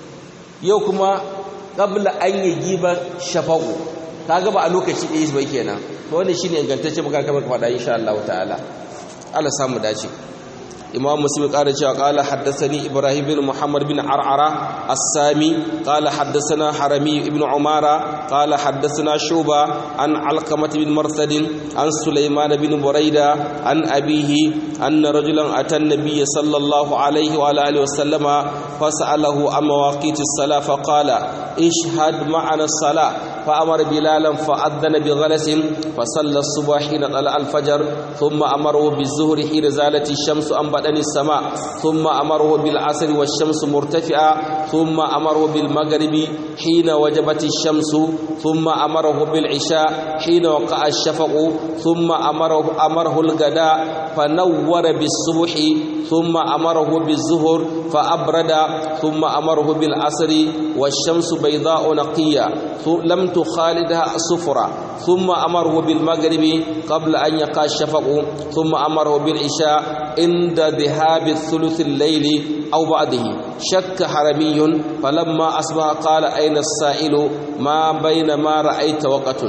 yau kuma qabla an yi giba shafaqu kaga ba a lokaci ɗaya ba kenan to wannan shine ingantacce muka kamar ka faɗa insha Allah ta'ala Allah samu dace imam muslim qala cewa qala haddathani ibrahim bin muhammad bin ar'ara as-sami qala haddathana harami ibn umara qala haddathana shuba an alqamah bin marsad an sulaiman bin buraida an abihi anna rajulan ata an-nabiy sallallahu alayhi wa alihi wa sallama fas'alahu an mawaqit as-salah fa qala ishhad ma'ana as-salah فأمر بلالا فأذن بغلس فصلى الصبح حين طلع الفجر ثم أمره بالظهر حين زالت الشمس عن بدن السماء ثم أمره بالعصر والشمس مرتفعة ثم أمره بالمغرب حين وجبت الشمس ثم أمره بالعشاء حين وقع الشفق ثم أمره أمره الغداء فنور بالصبح ثم أمره بالظهر فأبرد ثم أمره بالعصر والشمس بيضاء نقية لم تخالدها صفرة ثم أمره بالمغرب قبل أن يقع الشفق ثم أمره بالعشاء عند ذهاب الثلث الليل أو بعده شك حرمي فلما أصبح قال أين السائل ما بين ما رأيت وقت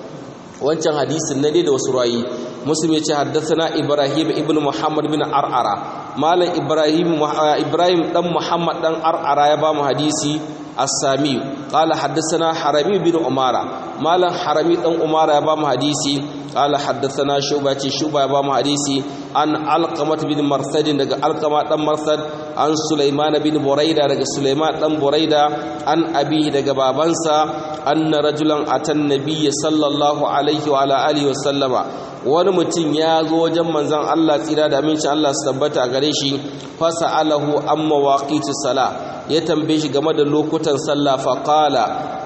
wancan hadisin na da wasu rayi muslim ya ce haddasa ibrahim ibn muhammad bin ar'ara malam ibrahim ibrahim dan muhammad dan ar'ara ya ba mu hadisi السامي قال حدثنا حرمي بن عمارة مالا حرمي بن عمارة يا بام حديثي قال حدثنا شعبة شعبة يا بام حديثي عن علقمة بن مرثد دغ علقمة بن مرثد عن سليمان بن بريدة دغ سليمان بن بريدة عن أبيه دغ بابنسا أن رجلا أتى النبي صلى الله عليه وعلى آله وسلم wani mutum ya zo wajen manzon Allah tsira da amincin Allah su tabbata a gare shi fasa alahu an mawaƙitu sala ya tambaye shi game da lokutan sallah fa qala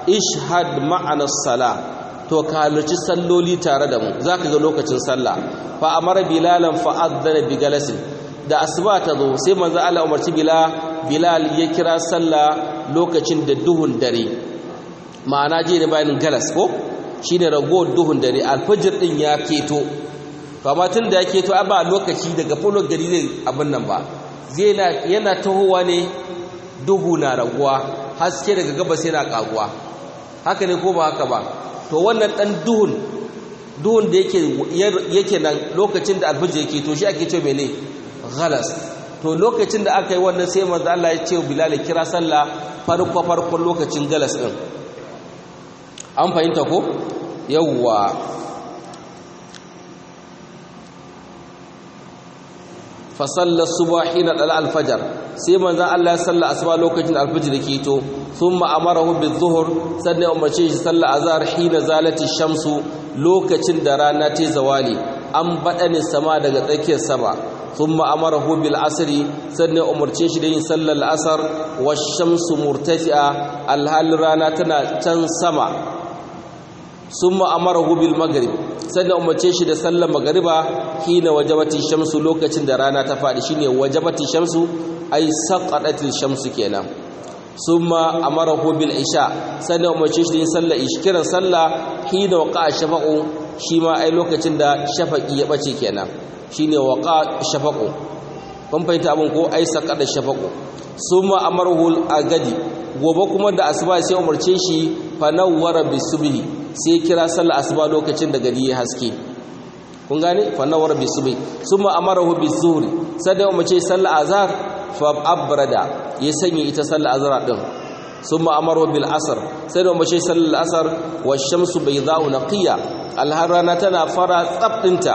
ishhad ma'ana sala to ka halarci salloli tare da mu zaka ga lokacin sallah fa amara bilalan fa adzana bi galasin da asuba ta zo sai manzon Allah umarci bilal bilal ya kira sallah lokacin da duhun dare ma'ana je ne bayanin galas ko shine ragowar duhun dare alfajir din ya keto amma tun da ya keto a ba lokaci daga fulon gari zai abin nan ba zai yana tahowa ne duhu na raguwa haske daga gabas yana kaguwa haka ne ko ba haka ba to wannan dan duhun duhun da yake yake nan lokacin da alfajir ya keto shi ake cewa mene ghalas to lokacin da aka yi wannan sai manzo Allah ya ce Bilal kira sallah farko farkon lokacin galas din an fahimta ko yawwa fa salla subha hina dal al-fajr sai manzo Allah ya salla asuba lokacin al-fajr ke to thumma amarahu bi-dhuhr sannan umarce shi salla azhar hina zalati shamsu lokacin da rana ta zawali an badani sama daga tsakiyar sama thumma amarahu bil asri sannan umarce shi da yin sallar asar wash-shamsu murtafi'a alhal rana tana can sama summa amarahu bil maghrib sannan umarce shi da sallar magriba hina wajabati shamsu lokacin da rana ta fadi shine wajabati shamsu ay saqatatil shamsu kenan summa amarahu bil isha sannan umarce shi da yin sallar ishkiran sallah hina waqa shafaqu shi ma ai lokacin da shafaqi ya bace kenan shine waqa shafaqu kun fahimta abin ko ai saqada shafaqu summa amarahu al agadi gobe kuma da asuba sai umarce shi fa nawwara bisubhi sai kira sallar asuba lokacin da gari ya haske kun gane fa nawwara bisubhi summa amarahu bizuhri sai da umarce sallar azhar fa abrada ya sanya ita sallar azhar din summa amarahu bil asr sai da umarce sallar asr wa shamsu bayda'u naqiya alharana tana fara tsabdinta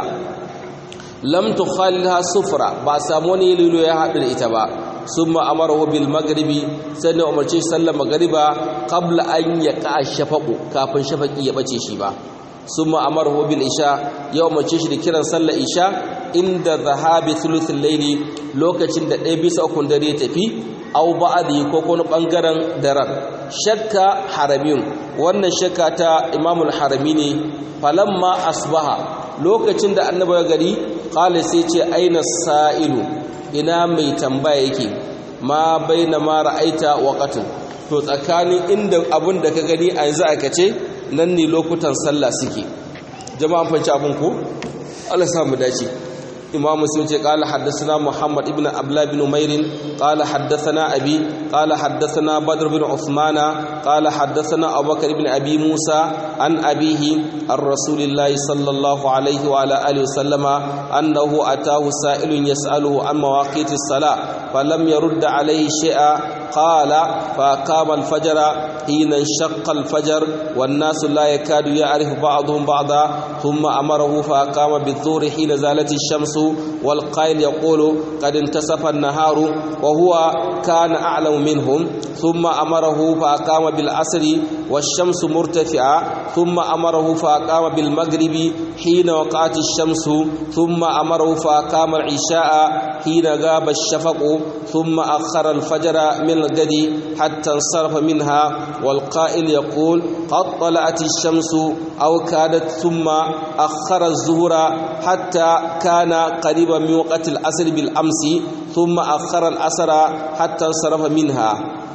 lam tukhalha sufra ba samu wani lilo ya haɗu da ita ba ثم امره بالمغرب سنه umarce sallar magriba qabla an yaqa shafaqu kafin shafaqi ya bace shi ba summa amarahu bil isha ya umarce shi da kiran sallar isha inda zahabi thuluthul layli lokacin da ɗaya bisa ukun dare tafi aw ba'di ko kuma bangaren daren shakka harabiyun wannan shakka ta imamul harami ne falamma asbaha lokacin da annabi ya gari qala sai ce aina sa'ilu ina mai tambaya yake ma baina ma ra'aita waqatun to tsakanin inda abun da ka gani a yanzu aka ce nan ne lokutan sallah suke jama'an fanci abun ko Allah sa mu dace imam muslim ce qala haddathana muhammad ibn abla bin umair qala haddathana abi qala haddathana badr bin usmana qala haddathana abubakar ibn abi musa an abihi ar rasulillah sallallahu alaihi wa ala alihi wasallama annahu atahu sa'ilun yas'aluhu an mawaqitis salah falam yurd alayhi shay'a qala fa qama al fajr hina shaqqa al fajr wan nas la yakadu ya'rifu ba'dhum ba'da thumma amarahu fa qama bidh-dhuhri hina zalat ash-shams والقائل يقول قد انتصف النهار وهو كان أعلم منهم ثم أمره فأقام بالعصر والشمس مرتفعة ثم أمره فأقام بالمغرب حين وقعت الشمس ثم أمره فأقام العشاء حين غاب الشفق ثم أخر الفجر من الغد حتى انصرف منها والقائل يقول قد طلعت الشمس أو كادت ثم أخر الظهر حتى كان قريبا من وقت العصر بالأمس ثم أخر العصر حتى انصرف منها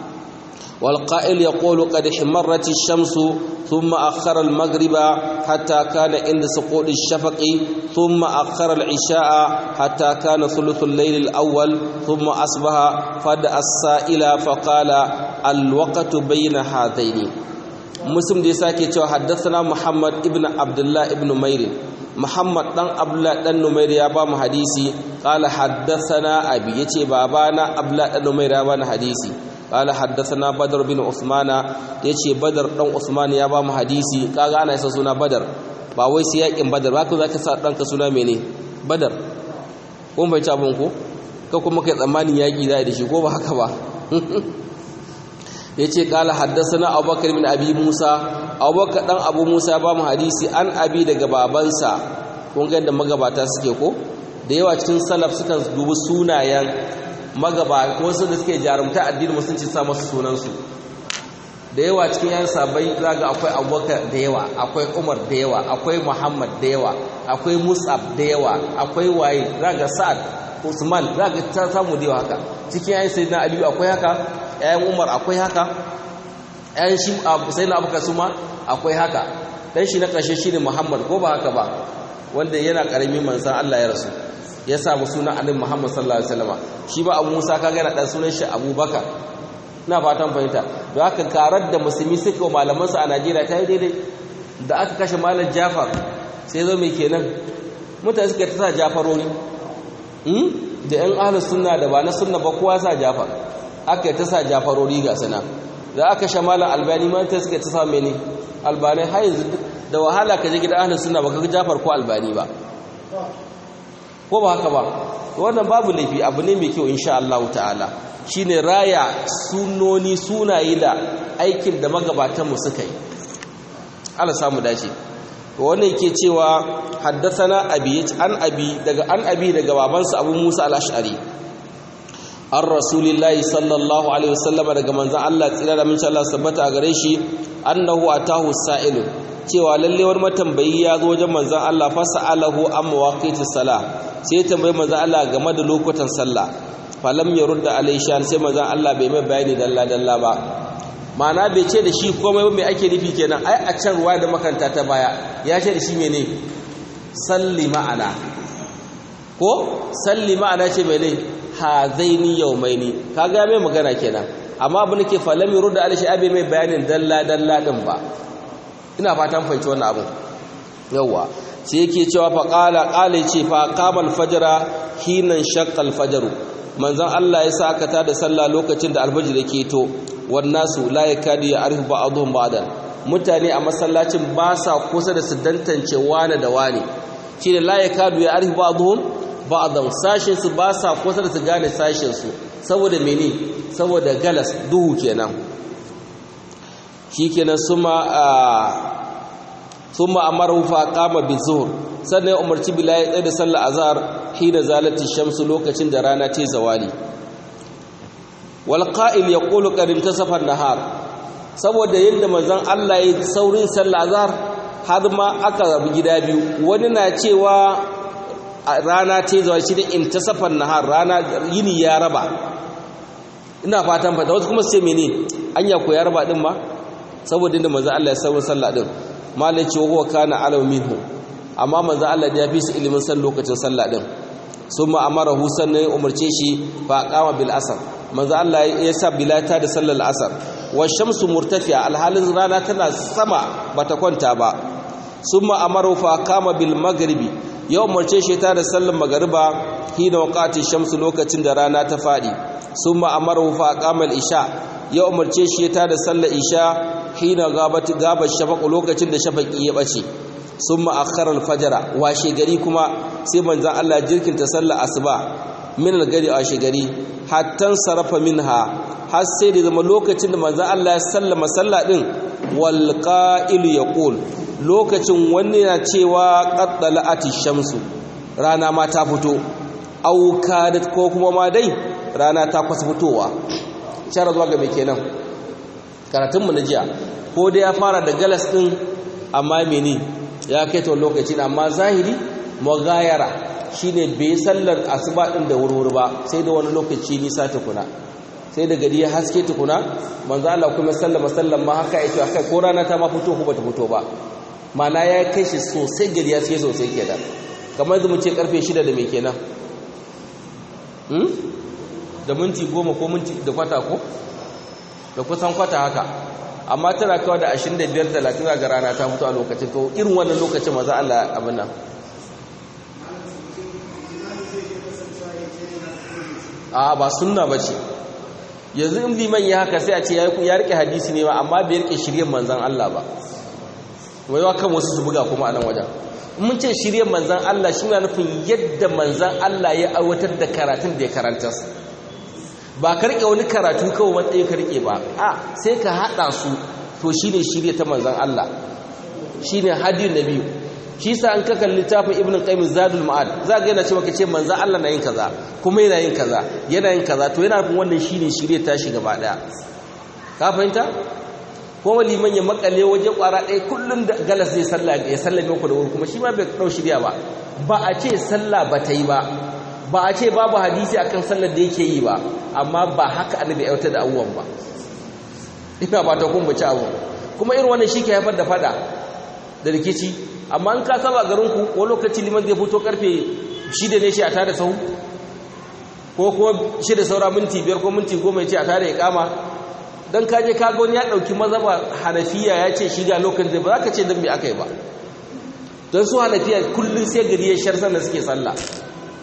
والقائل يقول قد حمرت الشمس ثم أخر المغرب حتى كان عند سقوط الشفق ثم أخر العشاء حتى كان ثلث الليل الأول ثم أصبح فدأ السائل فقال الوقت بين هذين مسلم دي ساكي حدثنا محمد ابن عبد الله ابن مير Muhammad dan Abdullah dan Numair ya ba mu hadisi qala haddathana abi yace babana Abdullah dan Numair ya ba mu hadisi qala haddathana Badr bin Uthman yace Badr dan Uthman ya ba mu hadisi kaga ana yasa suna Badr ba wai sai yakin Badr ba ka zaka sa danka suna mene Badr kun bai ta abun ko ka kuma kai tsammanin yaki zai da shi ko ba haka ba yace kala haddathana abubakar bin abi musa abubakar dan abu musa ba mu hadisi an abi daga babansa kun ga yadda magabata suke ko da yawa cikin salaf sukan dubi sunayen magaba ko su da suke jarumta addinin musulunci sa masu sunan su da yawa cikin yan sabai zaga akwai abubakar da yawa akwai umar da yawa akwai muhammad da yawa akwai musab da yawa akwai waye zaga sa'ad usman zaga ta samu da yawa haka cikin yan sayyidina aliyu akwai haka ‘ya'yan umar akwai haka ‘ya'yan shi sai na abuka su ma akwai haka ɗan shi na ƙarshe shi ne muhammad ko ba haka ba wanda yana ƙarami manzan allah ya rasu ya samu suna annabi muhammad sallallahu alaihi wasallam shi ba abu musa ka gana ɗan sunan shi abubakar na fatan fahimta da haka karar da musulmi suka wa malamansu a najeriya ta yi daidai da aka kashe malam jafar sai zo mai kenan mutane suka ta sa jafaroni da yan ahlus sunna da ba na sunna ba kowa sa jafar aka yi ta sa jafarori ga sana da aka sha malam albani ma ta suka ta sa mene albani har yanzu da wahala ka je gidan ahlus sunna ba ka jafar ko albani ba ko ba haka ba wannan babu laifi abu ne mai kyau insha Allah ta'ala shine raya sunoni sunaye da aikin da magabatan mu suka yi Allah samu dace to wannan yake cewa haddathana abi an abi daga an abi daga babansa Abu Musa al-Ash'ari an rasulillahi sallallahu alaihi wasallam daga manzon Allah tsira da mince Allah sabbata a gare shi annahu atahu sa'ilu cewa lalle wani matambayi ya zo wajen manzon Allah fa sa'alahu an mawaqitis salah sai ya tambayi manzon Allah game da lokutan sallah falam yarudda alai shan sai manzon Allah bai mai bayani dalla dalla ba ma'ana bai ce da shi komai ba mai ake nufi kenan ai a can ruwa da makanta ta baya ya ce da shi mene salli ma'ana ko salli ma'ana ce mene hazaini yaumaini kaga mai magana kenan amma abu nake falam yurda alai shi mai bayanin dalla dalla din ba ina fatan fahimci wannan abu yawa sai yake cewa fa qala qala ce fa qamal fajra hinan shaqqal fajru manzon Allah ya sa aka tada sallah lokacin da alfajir yake to wannasu la yakadi ya'rifu ba'dhum ba'dan mutane a masallacin ba sa kusa da su dantance wane da wane shine la yakadu ya'rifu ba'dhum ba'dan sashin su ba sa kusa da su gane sashin su saboda mene saboda galas duhu kenan shikenan suma summa amaru fa qama bizuhr sannan umarci bilal ya da sallar azhar hina zalati shamsu lokacin da rana ta zawali wal qa'il yaqulu qad intasafa an-nahar saboda yadda manzon Allah ya saurin sallar azhar har ma aka rabu gida biyu wani na cewa rana ta zawali shi da intasafa an-nahar rana yini ya raba ina fatan fata wasu kuma sai mene anya ko ya raba din ma saboda yadda manzon Allah ya saurin sallah din malai ce huwa kana alau minhu amma manzo Allah ya fi su ilimin san lokacin sallah din summa amarahu sannan umarce shi fa qama bil asr manzo Allah ya sa bilata da sallar asr wa shamsu murtafi'a alhalin rana tana sama bata kwanta ba summa amaru fa qama bil maghribi ya umarce shi ta da sallar magriba hina waqati shamsu lokacin da rana ta fadi summa amaru fa qama al isha ya umarce shi ta da sallar isha hina gabati gaba shafaq lokacin da shafaqi ya bace sun ma'akarar fajara washe gari kuma sai manzan Allah jirkinta sallar asuba min gari a washe gari hattan sarrafa minha har sai da zama lokacin da manzan Allah ya sallama sallah din wal qa'ilu yaqul lokacin wani na cewa qaddala'ati shamsu rana ma ta fito aw kadat ko kuma ma dai rana ta kwasa fitowa shara zuwa ga me kenan karatun mu na jiya ko dai ya fara da galas din amma mene ya kai ta lokaci amma zahiri magayara shine bai sallar asuba din da wurwuri ba sai da wani lokaci nisa tukuna sai da gari ya haske tukuna manzo Allah kuma sallama sallan ma haka yake akai ko rana ta ma fito ko bata fito ba mana ya kai shi sosai gari ya haske sosai kenan kamar da mu ce karfe 6 da me kenan hmm da minti 10 ko minti da kwata ko da kusan kwata haka amma tana kawai da 25-30 ga rana ta fito a lokacin to irin wannan lokacin maza Allah abin nan a ba sunna ba ce yanzu in liman ya haka sai a ce ya rike hadisi ne ba amma bai rike shiryen manzan Allah ba wai wa kan wasu su buga kuma a nan wajen mun ce shiryen manzan Allah shi na nufin yadda manzan Allah ya aiwatar da karatun da ya karanta ba ka rike wani karatu kawai matsayin ka rike ba a sai ka hada su to shine shirye ta manzon Allah shine hadiyun nabi shi sa an ka kalli littafin ibnu qayyim zadul ma'ad za ga yana cewa kace manzon Allah na yin kaza kuma yana yin kaza yana yin kaza to yana nufin wannan shine shirye ta shi gaba daya ka fahimta kuma liman ya makale waje kwara ɗaya kullum da galas zai sallah ya sallame ku da wuri kuma shi ma bai dau shirya ba ba a ce sallah ba ta yi ba ba a ce babu hadisi akan sallar da yake yi ba amma ba haka annabi ya da abubuwan ba ina ba ta kun bace abu kuma irin wannan shi ke haifar da fada da rikici amma in ka saba garin ku ko lokaci liman zai fito karfe 6 ne shi a tada sahu ko kuma 6 saura minti 5 ko minti 10 ya ce a tada ya kama dan kaje ka ga wani ya dauki mazhaba hanafiya ya ce shiga lokacin da ba za ka ce dan me aka yi ba don su hanafiya kullum sai gari ya shar da suke sallah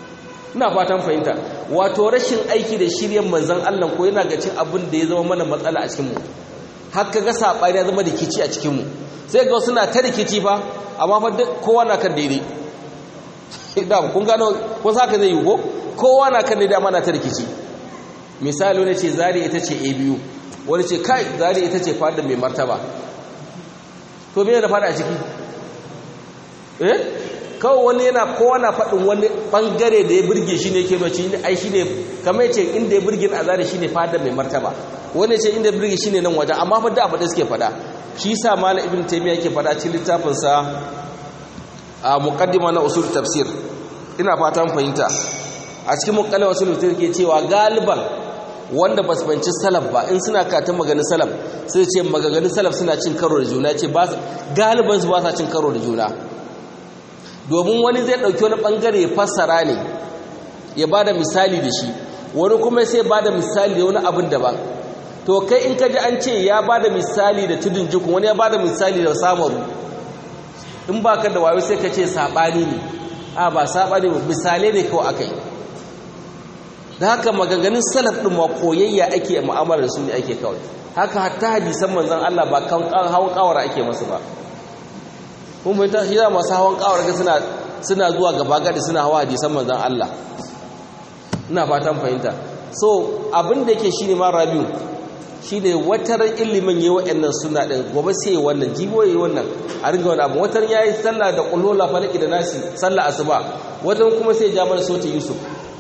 ina fatan fahimta wato rashin aiki da shiryen manzon Allah ko yana ga cin abin da ya zama mana matsala a cikin mu har ga sabani ya zama rikici a cikin mu sai ga suna ta rikici fa amma fa kowa na kan daidai da kun gano ko saka zai yi ko kowa na kan daidai amma na ta rikici misali wani ce zari ita ce a biyu wani ce kai zari ita ce fada mai martaba to me da fada a ciki eh kawai wani yana kowa na faɗin wani ɓangare da ya birge shi ne ke mace ai shi ne kamar ya ce inda ya birge a zari shi ne fada mai martaba wani ce inda ya birge shi ne nan wajen amma fa da abu da suke faɗa shi sa malam ibn taymiya yake faɗa cikin littafinsa a muqaddima na usul tafsir ina fatan fahimta a cikin muqaddima usul tafsir ke cewa galiban wanda ba su banci salaf ba in suna katin maganin salaf sai ce magaganin salaf suna cin karo da juna ce galiban su ba sa cin karo da juna domin wani zai ɗauki wani ɓangare ya fassara ne ya ba da misali da shi wani kuma sai ba da misali da wani abin daban to kai in ka ji an ce ya ba da misali da tudun jikun wani ya ba da misali da samaru in ba ka da wayo sai ka ce saɓani ne a ba saɓani ba misalai ne kawai aka yi da haka maganganun salaf ɗin ma koyayya ake mu'amala da su ne ake kawai haka hatta hadisan manzon Allah ba kan hawan kawara ake masu ba kun bai ta shida masu hawan kawar ga suna suna zuwa gaba gadi suna hawa hadisan manzon Allah ina fatan fahimta so abin da yake shine ma rabiu shine watar ilimin yayi wa'annan suna din gobe sai wannan jibo yayi wannan a ringa wani abu watar yayi sallah da qulula falaki da nasi sallah asuba watar kuma sai ya mana sautin yusuf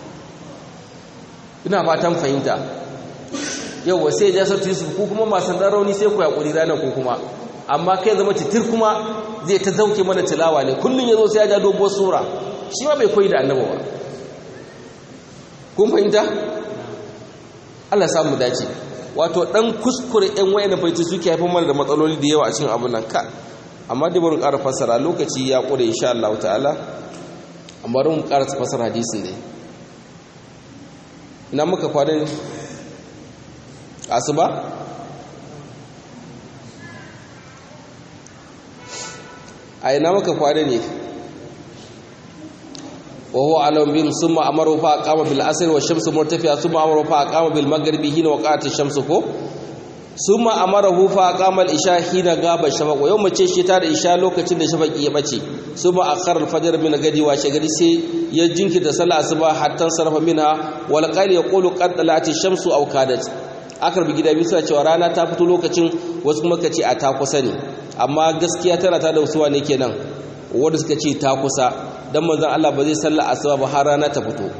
ina fatan fahimta yau sai ya sautin yusuf ku kuma masu dan rauni sai ku yakuri ranar ku kuma amma kai zama titir kuma zai ta zauke mana tilawa ne kullum ya zo sai ya ja dogon sura shi ma bai koyi da annaba ba kun fahimta Allah samu dace wato dan kuskure ɗan wayan faiti suke haifar mana da matsaloli da yawa a cikin abin nan ka amma da bari ƙara fassara lokaci ya ƙure insha Allah ta'ala amma bari mu ƙara fassara hadisin dai ina muka kwana ne asuba a ina maka kwana ne wa huwa alam bin summa amaru fa aqama bil asr wa shamsu murtafi'a summa amaru fa aqama bil maghribi hina waqa'at ash-shamsu ko summa amarahu fa aqama al isha hina gaba shafaq yau mace shi ta da isha lokacin da shafaqi ya bace summa akhara al fajr min gadi wa shagari sai ya jinkita sallah asuba hatta sarfa minha wal qali yaqulu qad talat ash-shamsu aw kadat akar bi gida bisa cewa rana ta fito lokacin wasu kuma kace a ta kusa ne amma gaskiya tana ta da wasuwa ne kenan wanda suka ce ta kusa dan manzon Allah ba zai salla asuba ba har rana ta fito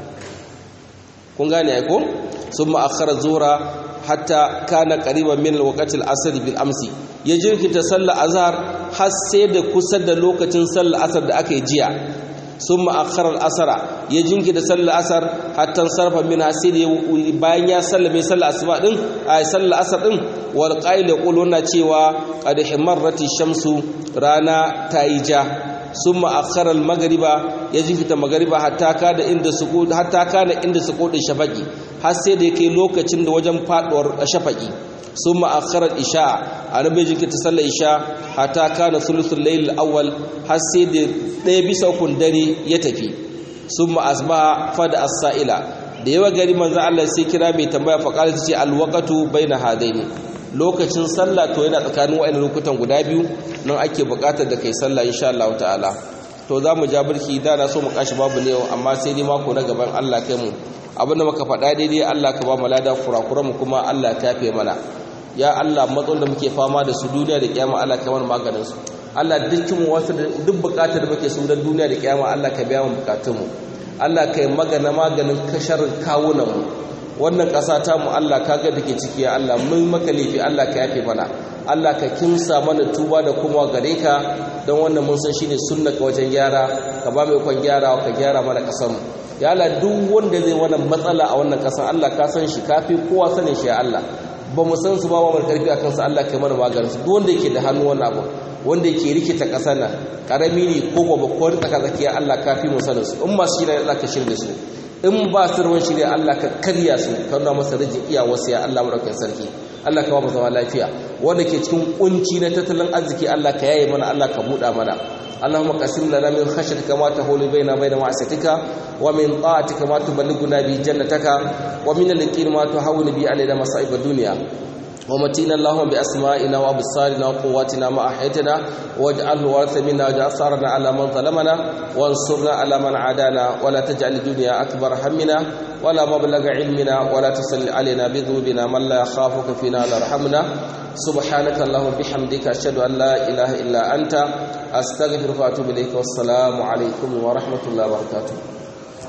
kun gane ai ko summa akhara zuhra hatta kana qariban min alwaqti al-asr bil amsi ya jirkita sallar azhar har sai da kusa da lokacin sallar asar da aka yi jiya summa akhara al-asra ya jinkita sallar asar hatta sarfa min hasir bayan ya sallame sallar asuba din ay sallar asar din wal qail yaquluna cewa qad himarrati shamsu rana ta yi ja summa akhara al-maghriba ya jinkita maghriba hatta kada inda suqud hatta kana inda suqudin shafaqi har sai da yake lokacin da wajen faduwar shafaqi summa akhara al-isha annabi jinkita sallar isha hatta kana thuluthul layl al-awwal har sai da ɗaya bisa ukun dare ya tafi summa asbaha fada as-sa'ila da yawa gari manzo Allah sai kira mai tambaya fa qala tace al-waqtu baina hadaini lokacin sallah to yana tsakanin wa'annan lokutan guda biyu nan ake buƙatar da kai sallah insha Allah ta'ala to za mu ja birki da na so mu kashi babu ne amma sai dai mako na gaban Allah kai mu abinda muka faɗa daidai Allah ka ba mu lada kurakura mu kuma Allah ta yafe mana ya Allah matsalolin da muke fama da su duniya da kiyama Allah ka mana maganin su Allah dukkan wasu duk buƙatar da muke su dan duniya da kiyama Allah ka biya mu bukatun mu Allah kai magana maganin kasharin kawunan mu wannan ƙasa ta mu Allah kaga dake ciki ya Allah mun maka laifi Allah ka yafe mana Allah ka kimsa mana tuba da kuma gare ka don wannan mun san shine sunna ka wajen gyara ka ba mai kwan gyara ka gyara mana ƙasar mu ya Allah duk wanda zai wannan matsala a wannan ƙasar Allah ka san shi kafi kowa sanin shi ya Allah ba mu san su ba wa karfi akan su Allah kai mana maganin su duk wanda yake da hannu wannan abu wanda yake rikita ƙasar nan karami ne ko gobe ko tsaka tsakiya Allah kafi mu sanin su in masu shi ne Allah ka shirye su in ba su ruwan shirya Allah ka karya su ka nuna masa rijin iya wasu ya Allah maɗaukin sarki Allah ka ba mu zama lafiya wanda ke cikin kunci na tattalin arziki Allah ka yaye mana Allah ka buɗa mana اللهم قسم لنا من خشيتك ما تحول بيننا وبين معصيتك ومن طاعتك ما تبلغنا به جنتك ومن اليقين ما تهون به علينا مصائب الدنيا ومتينا اللهم بأسمائنا وأبصارنا وقواتنا ما أحيتنا واجعله ورث منا واجعل ثارنا على من ظلمنا وانصرنا على من عادانا ولا تجعل الدنيا أكبر همنا ولا مبلغ علمنا ولا تسل علينا بذنوبنا من لا يخافك فينا ولا يرحمنا سبحانك اللهم بحمدك أشهد أن لا إله إلا أنت أستغفرك وأتوب إليك والسلام عليكم ورحمة الله وبركاته